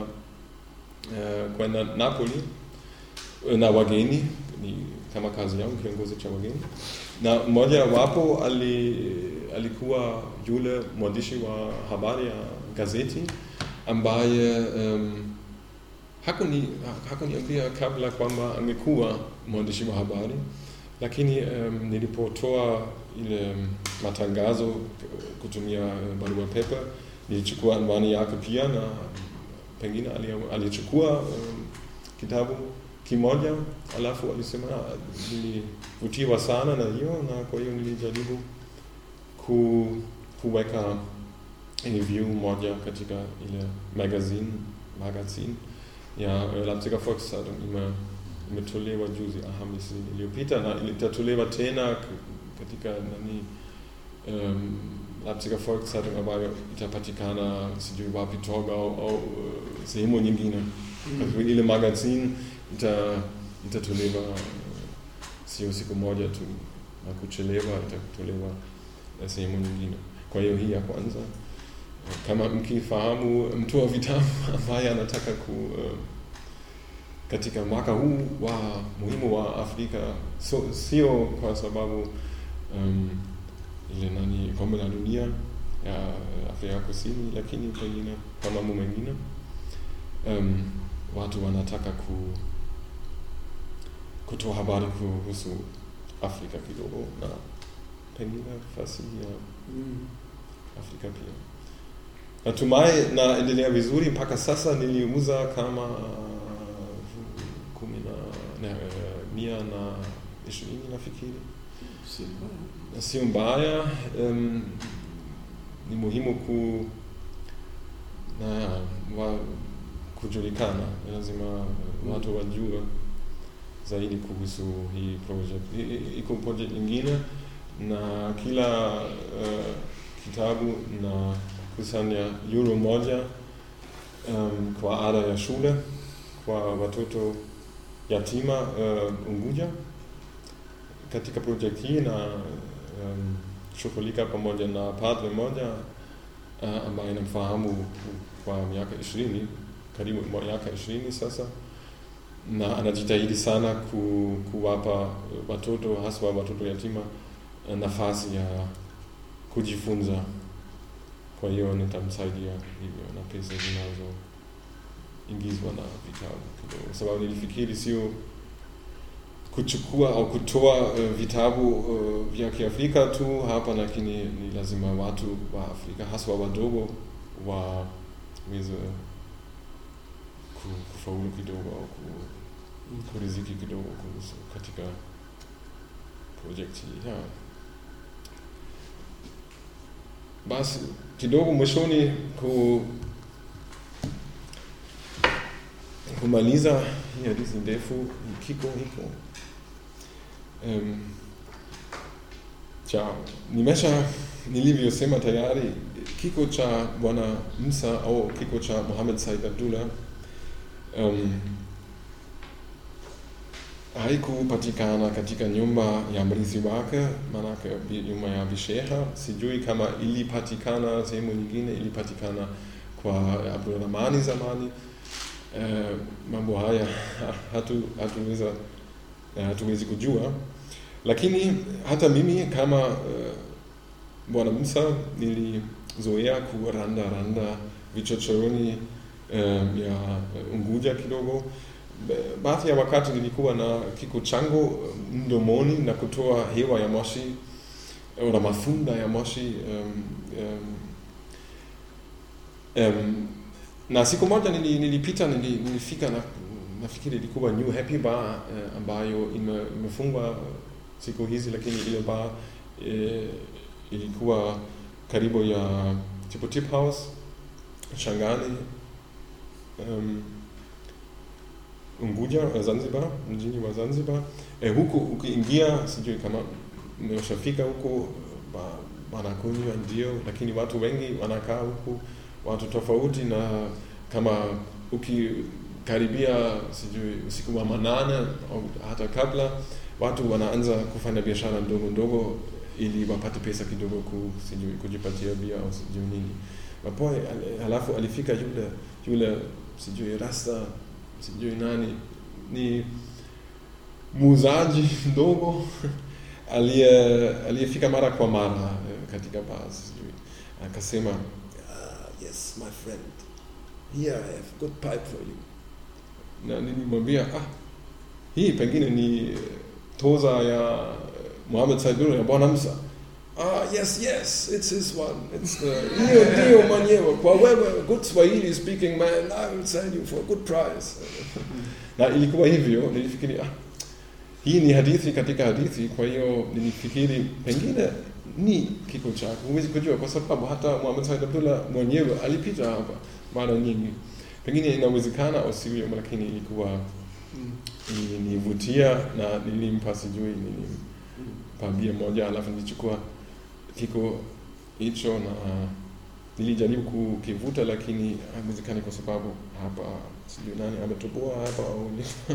uh, kwenda Napoli eh, na wageni ni kama kazi yangu kiongozi cha wageni na mmoja wapo ali, alikuwa yule mwandishi wa habari ya gazeti ambaye um, hakuni hakuniambia kabla kwamba angekuwa mwandishi wa habari lakini um, nilipotoa ile um, matangazo uh, kutumia uh, barua pepe nilichukua anwani yake pia na pengine ali- alichukua um, kitabu kimoja alafu alisema "Ah, nilivutiwa sana na hiyo na kwa hiyo nilijaribu ku, kuweka review moja katika ile magazine magazine ya eh, Leipziger Volkszeitung ime, imetolewa juzi Alhamisi iliyopita na itatolewa tena k- katika nani um, Leipziger Volkszeitung ambayo itapatikana sijui wapi Torgau au uh, sehemu nyingine kwa hivyo ile magazine ita, itatolewa uh, sio siku moja tu na kuchelewa itatolewa eh, sehemu nyingine kwa hiyo hii ya kwanza kama mkifahamu mtu wa vitabu ambaye anataka ku uh, katika mwaka huu wa muhimu wa Afrika so, sio kwa sababu um, ile nani kombe la dunia ya Afrika Kusini, lakini pengine kwa mambo mengine um, watu wanataka ku, kutoa habari kuhusu Afrika kidogo na pengine fasihi ya Mm. Afrika pia. Natumai naendelea vizuri mpaka sasa. Niliuza kama uh, kumi na na, eh, mia na ishirini nafikiri, Si mbaya. Na sio mbaya. Um, ni muhimu ku na wa, kujulikana, lazima watu wajue zaidi kuhusu hii project. I- i- Iko project nyingine na kila uh, kitabu na kusanya euro moja um, kwa ada ya shule kwa watoto yatima uh, Unguja katika project hii na um, shughulika pamoja na padre moja uh, ambaye namfahamu kwa miaka ishirini karibu miaka ishirini sasa na anajitahidi sana ku, kuwapa watoto haswa watoto yatima eh, nafasi ya kujifunza. Kwa hiyo nitamsaidia hivyo na pesa zinazoingizwa na vitabu kidogo, kwa sababu nilifikiri sio kuchukua au kutoa uh, vitabu uh, vya Kiafrika tu hapa, lakini ni lazima watu wa Afrika haswa wadogo waweze ku- kufaulu kidogo au ku, kuriziki kidogo kuhusu katika project hii yeah. Basi kidogo mwishoni ku kumaliza hii hadithi ndefu hii kiko hiko um, cha nimesha nilivyosema tayari kiko cha bwana Musa au kiko cha Mohamed Said Abdullah um, haikupatikana katika nyumba ya mrithi wake, maanake bi- nyumba ya visheha. Sijui kama ilipatikana sehemu nyingine, ilipatikana kwa Abdurrahmani zamani. Eh, mambo haya hatu, hatuweza eh, hatuwezi kujua, lakini hata mimi kama eh, bwana Musa nilizoea kuranda randa vichochoroni eh, ya Unguja kidogo ba- baadhi ya wakati nilikuwa na kiko changu mdomoni na kutoa hewa ya moshi oder mafunda ya moshi um, um, um, na siku moja nili- nilipita nili, nilifika na nafikiri ilikuwa New Happy Bar eh, ambayo ime, imefungwa siku hizi, lakini ile bar eh, ilikuwa karibu ya Tipo Tip House Shangani um, Unguja eh, Zanzibar, mjini wa Zanzibar. Eh, huku ukiingia, sijui kama umeshafika huku, ba- wanakunywa ndio, lakini watu wengi wanakaa huku, watu tofauti, na kama ukikaribia sijui usiku wa manane au hata kabla, watu wanaanza kufanya biashara ndogo ndogo ili wapate pesa kidogo ku, sijui kujipatia bia au sijui nini. Mapoe al- halafu alifika yule yule sijui rasta sijui nani ni muuzaji mdogo aliye aliyefika mara kwa mara eh, katika baa sijui akasema ah, yes my friend here I have good pipe for you na nilimwambia ah hii pengine ni eh, toza ya eh, Mohamed Saidul ya Bwana Musa Ah, yes, yes, it's his one. It's the hiyo ndio mwenyewe. Kwa wewe good Swahili speaking man, I will sell you for a good price. na ilikuwa hivyo, nilifikiri ah, hii ni hadithi katika hadithi, kwa hiyo nilifikiri pengine ni kiko chako, huwezi kujua, kwa sababu hata Muhammad Said Abdullah mwenyewe alipita hapa mara nyingi. Pengine inawezekana au sivyo, lakini ilikuwa Mm. ilinivutia na nilimpa sijui nilimpa bia moja, alafu nilichukua kiko hicho na nilijaribu kukivuta, lakini haiwezekani kwa sababu hapa sijui nani ametoboa hapa au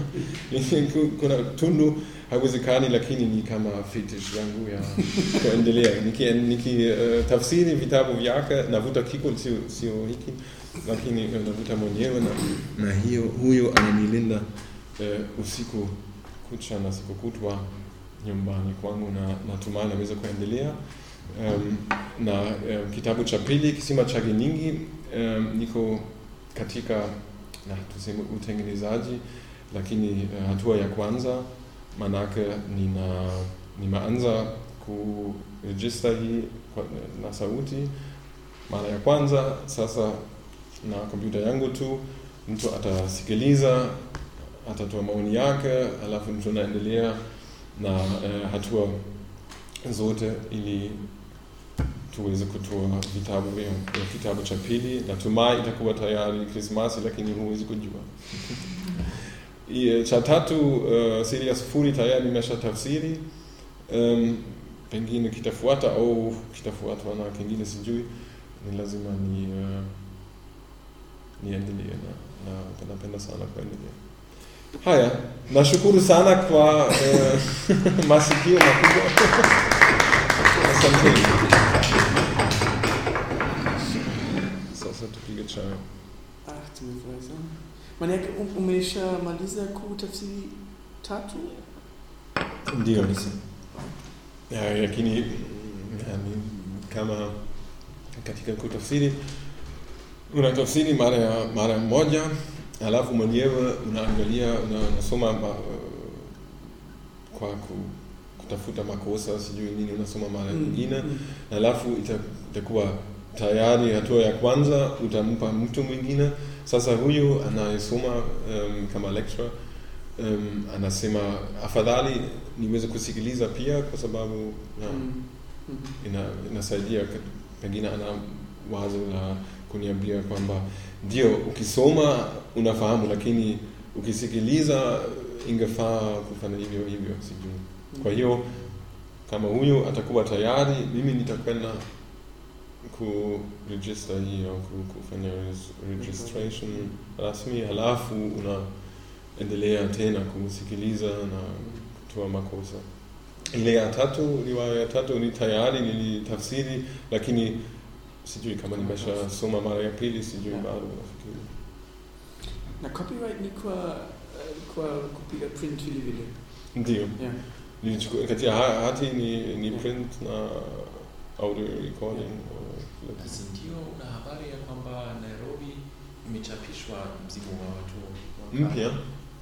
ni- kuna tundu, haiwezekani, lakini ni kama fetish yangu ya kuendelea niki, niki uh, tafsiri vitabu vyake navuta kiko, sio sio hiki, lakini uh, navuta mwenyewe na, na hiyo huyo ananilinda uh, usiku kucha na siku kutwa nyumbani kwangu, na natumai naweza kuendelea um, na um, kitabu cha pili kisima chake nyingi um, niko katika na tuseme utengenezaji, lakini uh, hatua ya kwanza manake nina nimeanza kurejista hii kwa, na sauti mara ya kwanza. Sasa na kompyuta yangu tu, mtu atasikiliza, atatoa maoni yake, alafu tunaendelea na uh, hatua zote ili tuweze kutoa vitabu vya vya kitabu cha pili. Natumai itakuwa tayari Krismasi, lakini huwezi kujua. I- Cha tatu uh, siri ya sufuri tayari nimesha tafsiri. Um, pengine kitafuata au kitafuatwa na kingine sijui, ni lazima ni uh, niendelee na, na napenda sana kuendelea. Haya, nashukuru sana kwa uh, masikio makubwa. Asanteni. Sasa tupige chai. Ach, tumefurahi sana. Manake um- umeshamaliza kutafsiri tatu? Ndio. Kabisa. Ya, lakini mm, yani, kama katika kutafsiri unatafsiri mara ya mara moja, alafu mwenyewe unaangalia una- unasoma ma, kwa ku, kutafuta makosa sijui nini, unasoma mara Mm, nyingine mm. alafu ita- itakuwa tayari hatua ya kwanza utampa mtu mwingine. Sasa huyu anayesoma um, kama lecturer um, anasema afadhali niweze kusikiliza pia, kwa sababu na, Mm. Mm. ina, inasaidia ka- pengine ana wazo la kuniambia kwamba ndio ukisoma unafahamu, lakini ukisikiliza ingefaa kufanya hivyo hivyo, sijui. Kwa hiyo kama huyu atakuwa tayari, mimi nitakwenda kuregister hii au ku- kufanya res- registration rasmi, halafu unaendelea tena kusikiliza na kutoa makosa. Ile ya tatu, riwaya ya tatu ni tayari nilitafsiri, lakini sijui kama nimeshasoma mara ya pili, sijui Yeah. bado nafikiri. Na copyright ni kwa eh, kwa kupiga print vile vile. Ndio Yeah. nilichukua katika ha- hati ni, ni Yeah. print na audio recording. uh, kila Basi ndio una habari ya kwamba Nairobi imechapishwa mzigo wa watu wa mpya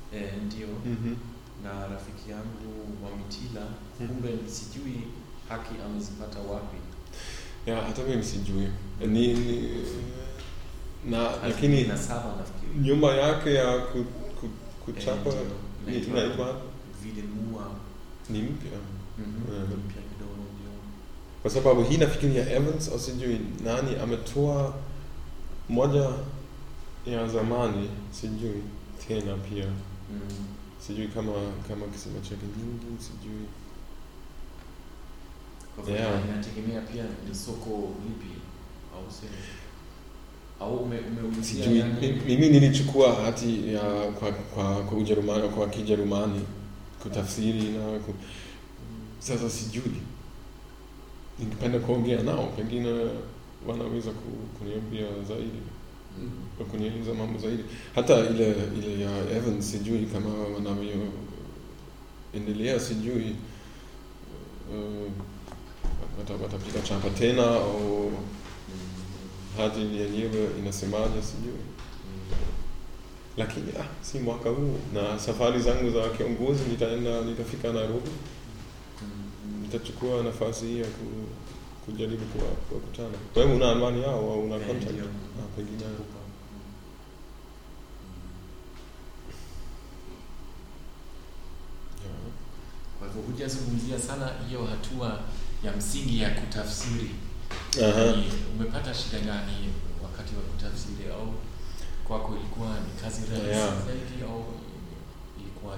eh, ndio Mhm. na rafiki yangu wa Mitila, kumbe sijui haki amezipata wapi. Ja, hata mimi sijui. Ni, ni na lakini na saba nafikiri nyumba yake ya ku, ku, kuchapa Eh, ni- ndio. inaitwa vile mua ni mpya. mhm, Mhm. mpya kidogo ndio. Kwa sababu hii nafikiria Evans au sijui nani ametoa moja ya zamani, sijui tena pia, Mm. sijui kama kama kisima chake nyingi, sijui Kwa hivyo Yeah. inategemea pia ni soko lipi au sio? Au ume umeulizia sijui. yani- Mi- Mimi nilichukua hati ya kwa kwa kwa Ujerumani kwa Kijerumani kutafsiri na ku, sasa sijui. Ningependa kuongea nao, pengine wanaweza ku- kuniambia zaidi. Mm. kunieleza mambo zaidi. Hata ile ile ya Evans sijui kama wanavyoendelea, sijui uh, wata- watapiga chapa tena au hati yenyewe inasemaje, sijui. Lakini ah, si mwaka huu, na safari zangu za kiongozi nitaenda, nitafika Nairobi, Mm. nitachukua nafasi hii ya ku, kujaribu kuwa- kuwakutana. Wewe una anwani yao au una Eh, contact? ndio. Ah, pengine ja. Kwa hivyo hujazungumzia sana hiyo hatua ya msingi ya kutafsiri. Aha. Ni, umepata shida gani wakati wa kutafsiri au kwako ilikuwa ni kazi rahisi Yeah. zaidi au ilikuwa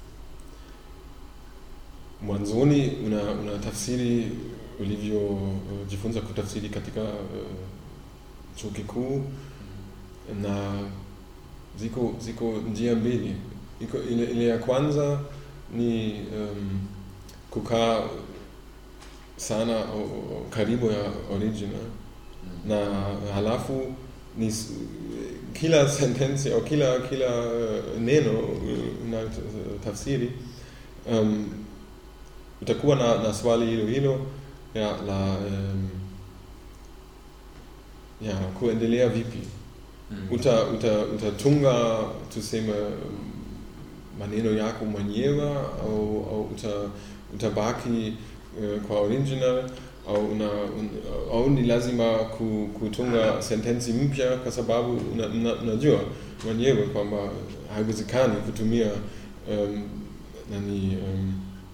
Mwanzoni una, una tafsiri ulivyojifunza kutafsiri katika uh, chuo kikuu na ziko ziko njia mbili. Iko ile, ile ya kwanza ni um, kukaa sana o, o, karibu ya original Mm. na halafu ni s- kila sentensi au kila kila uh, neno uh, na t- tafsiri um, utakuwa na, na swali hilo hilo ya la um, ya kuendelea vipi Mm. uta, uta, utatunga tuseme um, maneno yako mwenyewe au, au uta, utabaki uh, kwa original au, una, un, au ni lazima ku, kutunga sentensi mpya kwa sababu una- una- unajua mwenyewe kwamba haiwezekani kutumia um, nani um,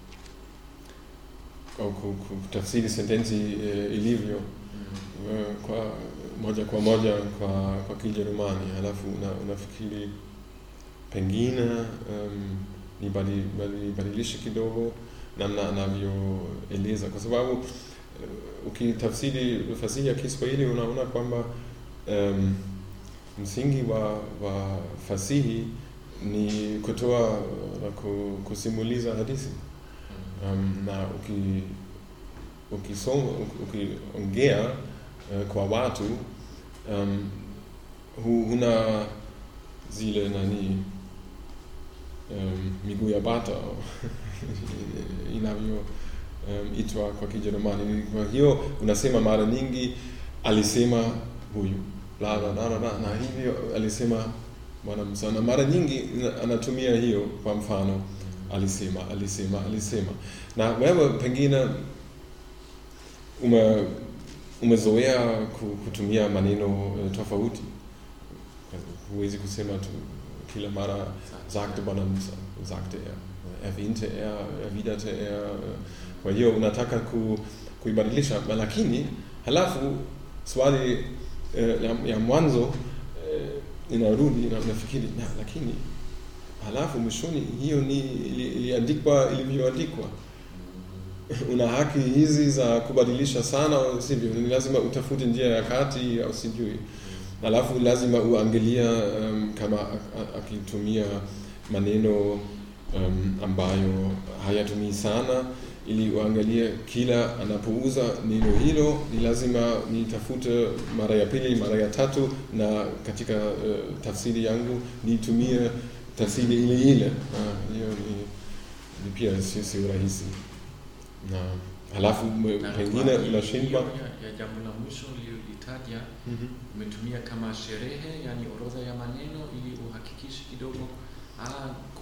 au ku- ku- kutafsiri sentensi uh, ilivyo Mm. eh, kwa moja kwa moja kwa kwa Kijerumani, halafu una, unafikiri pengine um, nibadilishe kidogo namna anavyoeleza, kwa sababu eh, ukitafsiri fasihi ya Kiswahili unaona kwamba um, msingi wa, wa fasihi ni kutoa na ku- kusimuliza hadithi Mm. um, na uki ukisoma ukiongea uh, kwa watu um, hu, huna zile nani um, miguu ya bata inavyo um, itwa kwa Kijerumani. Kwa hiyo unasema mara nyingi alisema huyu la la la la, la na hivyo alisema bwana Musa, na mara nyingi ina- anatumia hiyo kwa mfano alisema alisema alisema na wewe pengine ume umezoea ku- kutumia maneno eh, tofauti huwezi kusema tu kila mara sagte bwana Musa sagte er erwähnte er erwiderte er eh, kwa hiyo unataka ku, kuibadilisha lakini halafu swali eh, ya, ya mwanzo eh, inarudi na unafikiri na, lakini halafu mwishoni hiyo ni ili- iliandikwa ilivyoandikwa una haki hizi za kubadilisha sana au sivyo ni lazima utafute njia ya kati au sijui alafu lazima uangalia um, kama a- a- akitumia maneno um, ambayo hayatumii sana ili uangalie kila anapouza neno hilo ni lazima nitafute mara ya pili mara ya tatu na katika uh, tafsiri yangu nitumie tafsiri ile ile Ah, hiyo ni, ni pia sio sio rahisi na halafu me- Na pengine kwa hiyo- unashindwa hiyo ya, ya jambo la mwisho ulilolitaja Mhm. umetumia kama sherehe, yani orodha ya maneno ili uhakikishe kidogo, ah,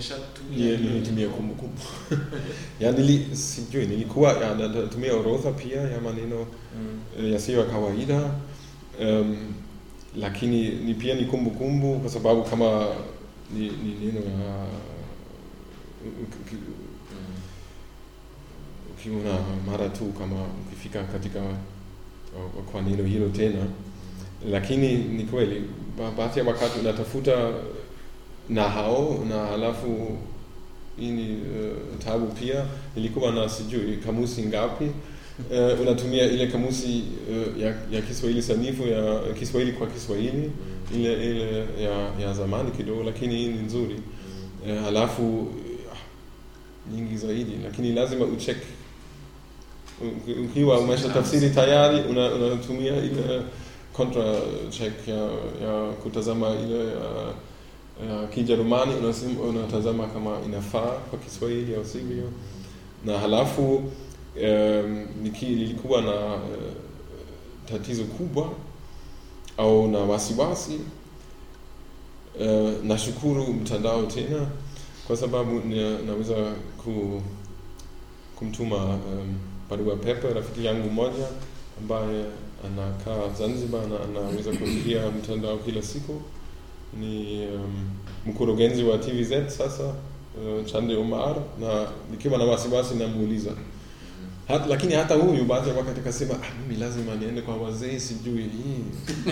Ni- nilitumia kumbukumbu ya nili, sijui nilikuwa ya, na- natumia orodha pia ya maneno Mm. eh, yasiyo ya kawaida um, lakini ni pia ni kumbukumbu kwa sababu kama ni, ni neno ya uki- Mm. ukiona mara tu kama ukifika katika uh, kwa neno hilo tena lakini ni kweli ba- baadhi ya wakati unatafuta nahau na halafu hii ni uh, tabu pia nilikuwa na sijui kamusi ngapi uh, unatumia ile kamusi uh, ya, ya Kiswahili sanifu ya Kiswahili kwa Kiswahili Mm. ile ile ya, ya zamani kidogo, lakini hii ni nzuri Mm. uh, halafu ah, nyingi zaidi, lakini lazima ucheck Uki- ukiwa umesha tafsiri tayari una- unatumia ile contra check ya, ya kutazama ile ya, ya Kijerumani unasim- unatazama kama inafaa kwa Kiswahili au sivyo na halafu um, nilikuwa na uh, tatizo kubwa au na wasiwasi uh, nashukuru mtandao tena kwa sababu na, naweza ku, kumtuma um, barua pepe rafiki yangu mmoja ambaye anakaa Zanzibar na anaweza kuingia mtandao kila siku ni um, mkurugenzi wa TVZ sasa uh, Chande Omar na nikiwa na wasiwasi namuuliza Hat, lakini hata huyu baadhi ya wakati akasema ah, mimi lazima niende kwa wazee, sijui hii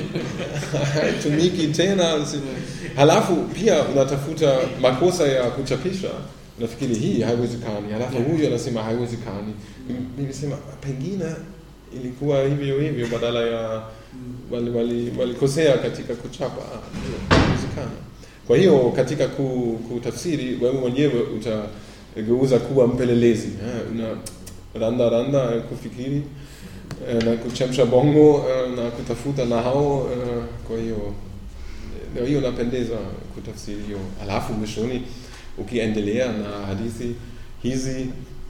haitumiki tena. si- Halafu pia unatafuta makosa ya kuchapisha, nafikiri hii haiwezekani, halafu huyu anasema haiwezekani. Mimi Nilisema pengine ilikuwa hivyo hivyo, badala ya wali- wali- walikosea katika kuchapa, ah, ndio, haiwezekana. Kwa hiyo katika ku, kutafsiri wewe mwenyewe utageuza kuwa mpelelezi eh, una randa randa eh, kufikiri eh, na kuchemsha bongo eh, na kutafuta nahau eh, kwa hiyo ndio hiyo napendeza kutafsiri hiyo alafu mwishoni ukiendelea na hadithi hizi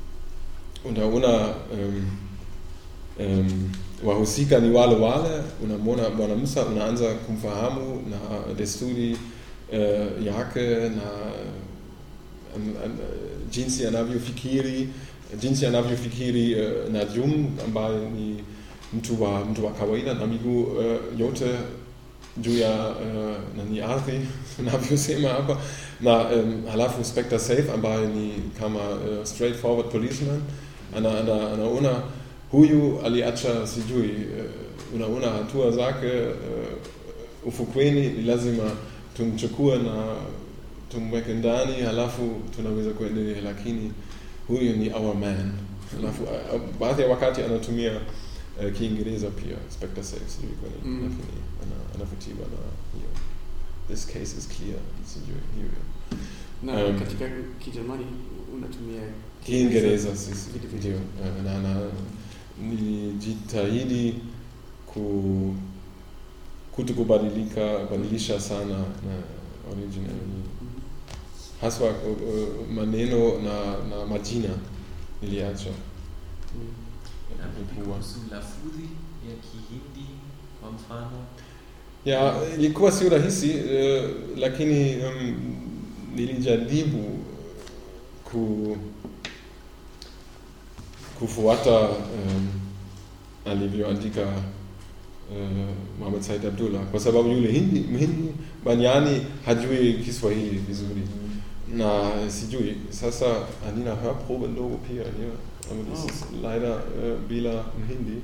unaona um, um, wahusika ni wale wale unamwona bwana Musa unaanza kumfahamu na desturi uh, yake na um, um, jinsi anavyofikiri jinsi anavyofikiri uh, Najum ambaye ni mtu wa mtu wa kawaida na miguu uh, yote juu ya uh, nani ardhi navyosema hapa na um, halafu Spectre Safe ambaye ni kama uh, straightforward policeman ana, ana, anaona huyu aliacha sijui uh, unaona hatua zake uh, ufukweni ni lazima tumchukue na tumweke ndani halafu tunaweza kuendelea lakini huyu ni our man halafu uh, uh, baadhi ya wakati anatumia uh, kiingereza pia Spectre Safe sijui kwa nini Mm. lakini ana- anavutiwa na hiyo this case is clear sijui hiyo na Um, katika Kijerumani unatumia Kiingereza sisi Vile vile. ndio eh, na, na nilijitahidi ku kutokubadilika badilisha sana na original Mhm. haswa uh, maneno na, na majina niliacha Mhm. Na vipi Ilikuwa- kuhusu lafudhi ya Kihindi kwa mfano? ya ilikuwa sio rahisi uh, lakini um, nilijaribu ku kufuata um, alivyoandika uh, Mohamed Said Abdullah kwa sababu yule hindi mhindi Banyani hajui Kiswahili vizuri na sijui sasa Anina Hörprobe ndogo pia hier aber das Oh. ist leider äh, bila Mhindi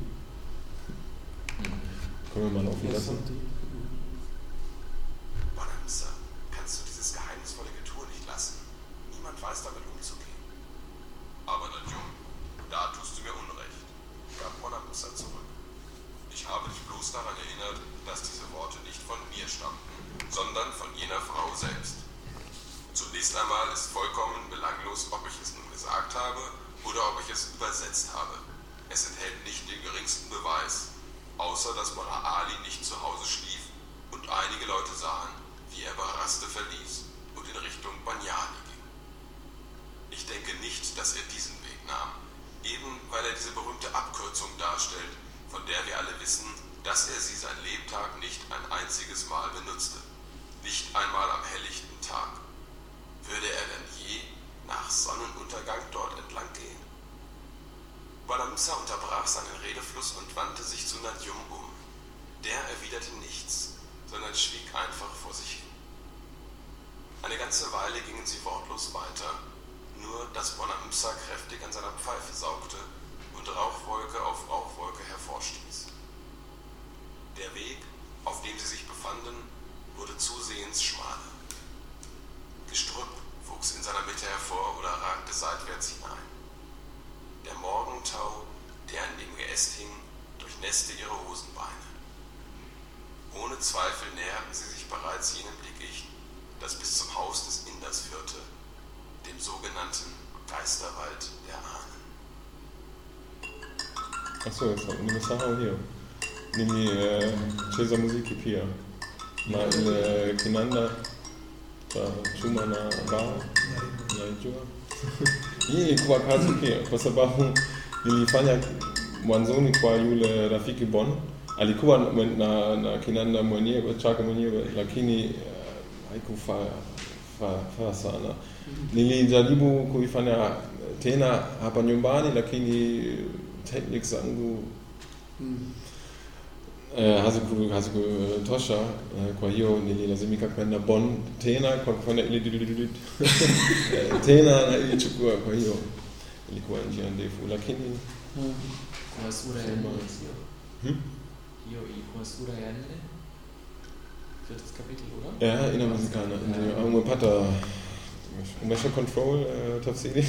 können wir mal laufen Ja, lassen Santi. Mhm. Bonanza, kannst du dieses geheimnisvolle Getue nicht lassen? Niemand weiß damit umzugehen. Aber Najum, da tust du mir Unrecht, gab Bonanza zurück. Ich habe dich bloß daran erinnert, dass diese Worte nicht von mir stammten, sondern von jener Frau selbst. Zunächst einmal ist vollkommen belanglos, ob ich es nun gesagt habe oder ob ich es übersetzt habe. Es enthält nicht den geringsten Beweis, außer dass Mullah Ali nicht zu Hause schlief und einige Leute sahen, wie er Baraste verließ und in Richtung Banyani ging. Ich denke nicht, dass er diesen Weg nahm, eben weil er diese berühmte Abkürzung darstellt, von der wir alle wissen, dass er sie sein Lebtag nicht ein einziges Mal benutzte. Nicht einmal am helllichten Tag. Würde er denn Eine ganze Weile gingen sie wortlos weiter, nur dass Bonamsa kräftig an seiner Pfeife saugte und Rauchwolke auf Rauchwolke hervorstieß. Der Weg, auf dem sie sich befanden, wurde zusehends schmaler. Gestrüpp wuchs in seiner Mitte hervor oder ragte seitwärts hinein. Der Morgentau, der an dem Geäst hing, durchnässte ihre Hosenbeine. Ohne Zweifel näherten sie sich bereits jenem Dickicht, das bis zum Haus des Inders führte, dem sogenannten Geisterwald der Ahnen. Achso, jetzt nimesahau hiyo. Nilicheza muziki pia na ile kinanda cha chuma na mbao naijua. Hii ilikuwa kazi pia, kwa sababu nilifanya mwanzoni kwa yule rafiki Bon. Alikuwa na, na, na kinanda mwenyewe chake mwenyewe, lakini uh, haikufaa fa, fa sana. Nilijaribu kuifanya tena hapa nyumbani, lakini technique zangu Mm. eh, haziku- hazikutosha eh, kwa hiyo nililazimika kwenda Bonn tena kwa kufanya ile dudududud. Eh, tena na ilichukua, kwa hiyo ilikuwa njia ndefu, lakini Mm. Kwa sura ya Sema. nne sio? Hmm? Hiyo ilikuwa sura ya nne? Viertes Kapitel, oder? ja, inawezekana ndio. Au umepata umesha control eh, tafsiri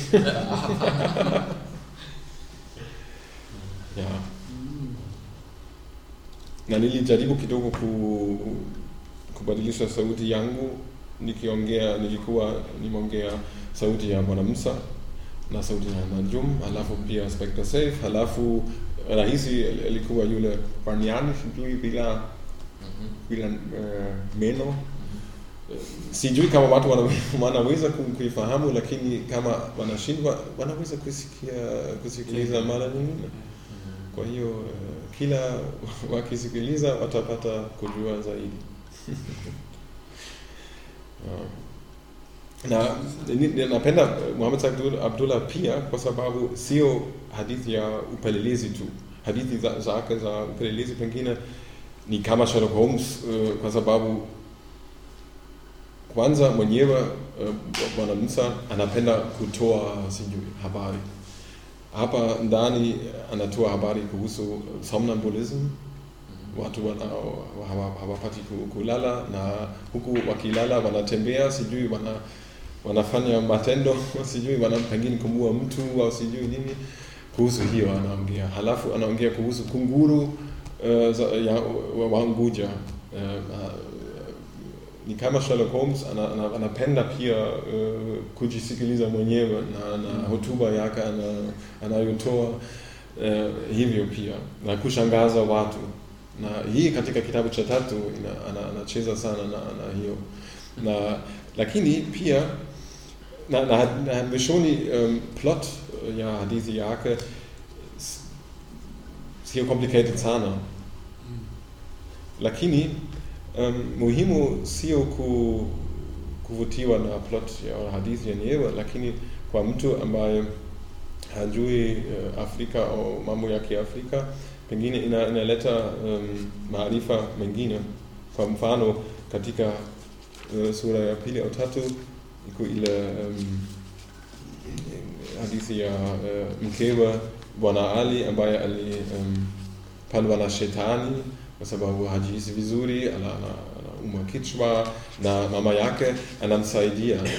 ya Mm. na nilijaribu kidogo ku, kubadilisha sauti yangu nikiongea, nilikuwa nimeongea sauti ya Bwana Musa na sauti ya Najum, halafu pia Spectre Safe, halafu rahisi alikuwa yule Barniani, sijui bila Mhm. bila uh, meno Mhm. sijui kama watu wana- wanaweza ku- kuifahamu, lakini kama wanashindwa wanaweza kusikia kusikiliza mara nyingine. Mhm. Kwa hiyo eh, kila wakisikiliza watapata kujua zaidi. Ah. na ni- ni- napenda eh, Muhammad Abdul- Abdullah pia kwa sababu sio hadithi ya upelelezi tu. Hadithi za- zake za upelelezi pengine ni kama Sherlock Holmes eh, kwa sababu kwanza mwenyewe eh, Bwana Musa anapenda kutoa sijui habari hapa ndani anatoa habari kuhusu somnambulism, Mhm. watu wanao hawa- hawapati ku- kulala na huku wakilala wanatembea, sijui wana wanafanya matendo sijui wana pengine kumua mtu au sijui nini. Kuhusu hiyo anaongea, halafu anaongea kuhusu kunguru uh, za, ya, wa, wa Unguja uh, ni kama Sherlock Holmes ana, ana, anapenda pia uh, kujisikiliza mwenyewe na, na hotuba yake ana- anayotoa uh, hivyo pia na kushangaza watu na hii katika kitabu cha tatu ina- ana- anacheza sana na, na hiyo na lakini pia na, na, na mwishoni um, plot uh, ya hadithi yake s- sio complicated sana Mm. lakini um, muhimu sio ku, kuvutiwa na plot ya hadithi yenyewe, lakini kwa mtu ambaye hajui uh, Afrika au mambo ya Kiafrika, pengine ina, inaleta um, maarifa mengine. Kwa mfano katika uh, sura ya pili au tatu iko ile um, hadithi ya uh, mkewe Bwana Ali ambaye alipandwa um, na shetani kwa sababu hajihisi vizuri, ana- ana- anaumwa kichwa na mama yake anamsaidia na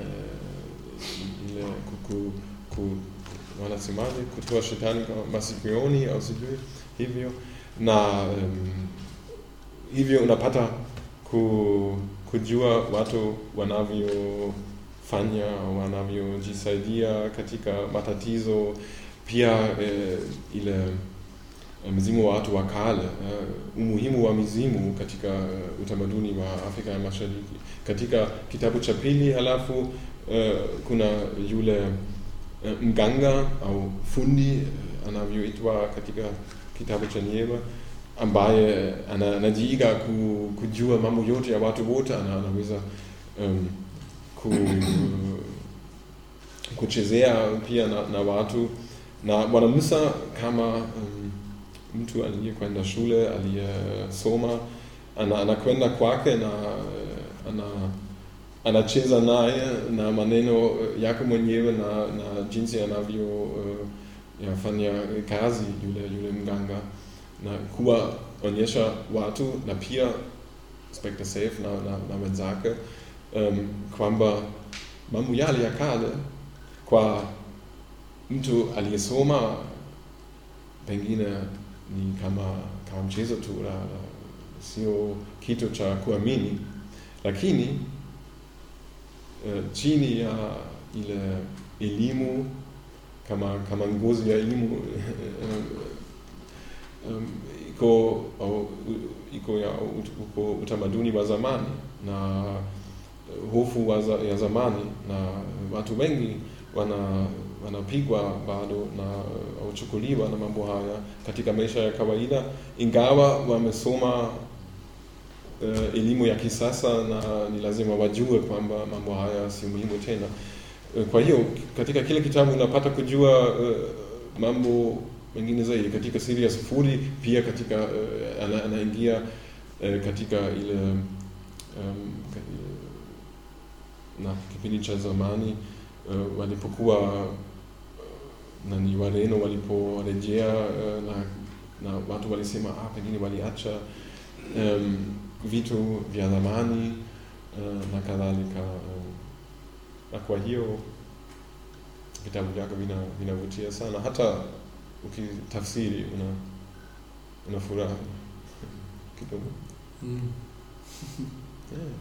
eh, ile kuku, ku, wanasemaje kutoa shetani kwa masikioni au sijui hivyo, na um, hivyo unapata ku, kujua watu wanavyofanya wanavyojisaidia katika matatizo pia eh, ile eh, mzimu wa watu wa kale uh, umuhimu wa mizimu katika uh, utamaduni wa Afrika ya Mashariki. Katika kitabu cha pili halafu uh, kuna yule uh, mganga au fundi uh, anavyoitwa katika kitabu cha Nieva ambaye ana- anajiiga ku, kujua mambo yote ya watu wote, ana- anaweza um, ku, kuchezea pia na, na watu na Bwana Musa kama um, mtu aliyekwenda shule aliyesoma ana- anakwenda kwake na eh, ana anacheza naye na maneno eh, yake mwenyewe na, na jinsi anavyo uh, yafanya kazi yule, yule mganga na kuwaonyesha watu na pia Spectre Safe na, na, na wenzake um, kwamba mambo yale ya kale kwa mtu aliyesoma pengine ni kama kama mchezo tu la, la, sio kitu cha kuamini lakini uh, chini ya ile elimu kama kama ngozi ya elimu um, um, iko au, iko ya ut- uko utamaduni wa zamani na hofu wa za, ya zamani na watu wengi wana wanapigwa bado na au chukuliwa na mambo haya katika maisha ya kawaida ingawa wamesoma uh, elimu ya kisasa na ni lazima wajue kwamba mambo haya si muhimu tena Eh, kwa hiyo katika kile kitabu unapata kujua uh, mambo mengine zaidi katika siri ya sufuri pia katika uh, ana, anaingia uh, katika ile um, na kipindi cha zamani uh, walipokuwa uh, nani Wareno waliporejea uh, na, na watu walisema ah, pengine waliacha um, vitu vya zamani uh, na kadhalika um, na kwa hiyo vitabu vyake vina- vinavutia sana hata ukitafsiri una una furaha kidogo Mm. yeah.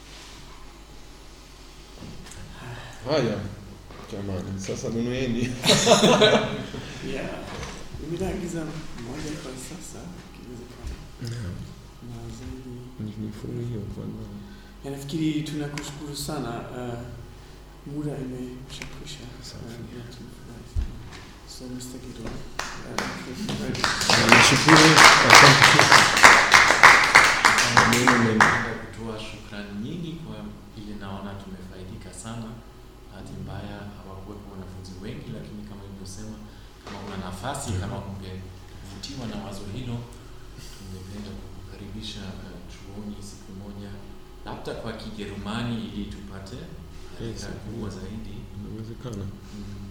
haya jamani sasa nunueni Yeah. Mimi naagiza moja kwa sasa ikiwezekana. Na zaidi nifurahio kwanza Ya, nafikiri tunakushukuru sana uh, muda imeshakwisha Safi. Uh, na tumefurahi sana. so Mr. Gido uh, nashukuru asante Maneno mengi. Napenda kutoa shukrani nyingi kwa ile naona tumefaidika sana. Bahati mbaya hawakuwepo wanafunzi wengi, lakini kama ilivyosema, kama una nafasi, kama ungevutiwa na wazo hilo, tungependa kukukaribisha uh, chuoni siku moja, labda kwa Kijerumani ili tupate Yes, haraka kubwa zaidi. inawezekana Mm.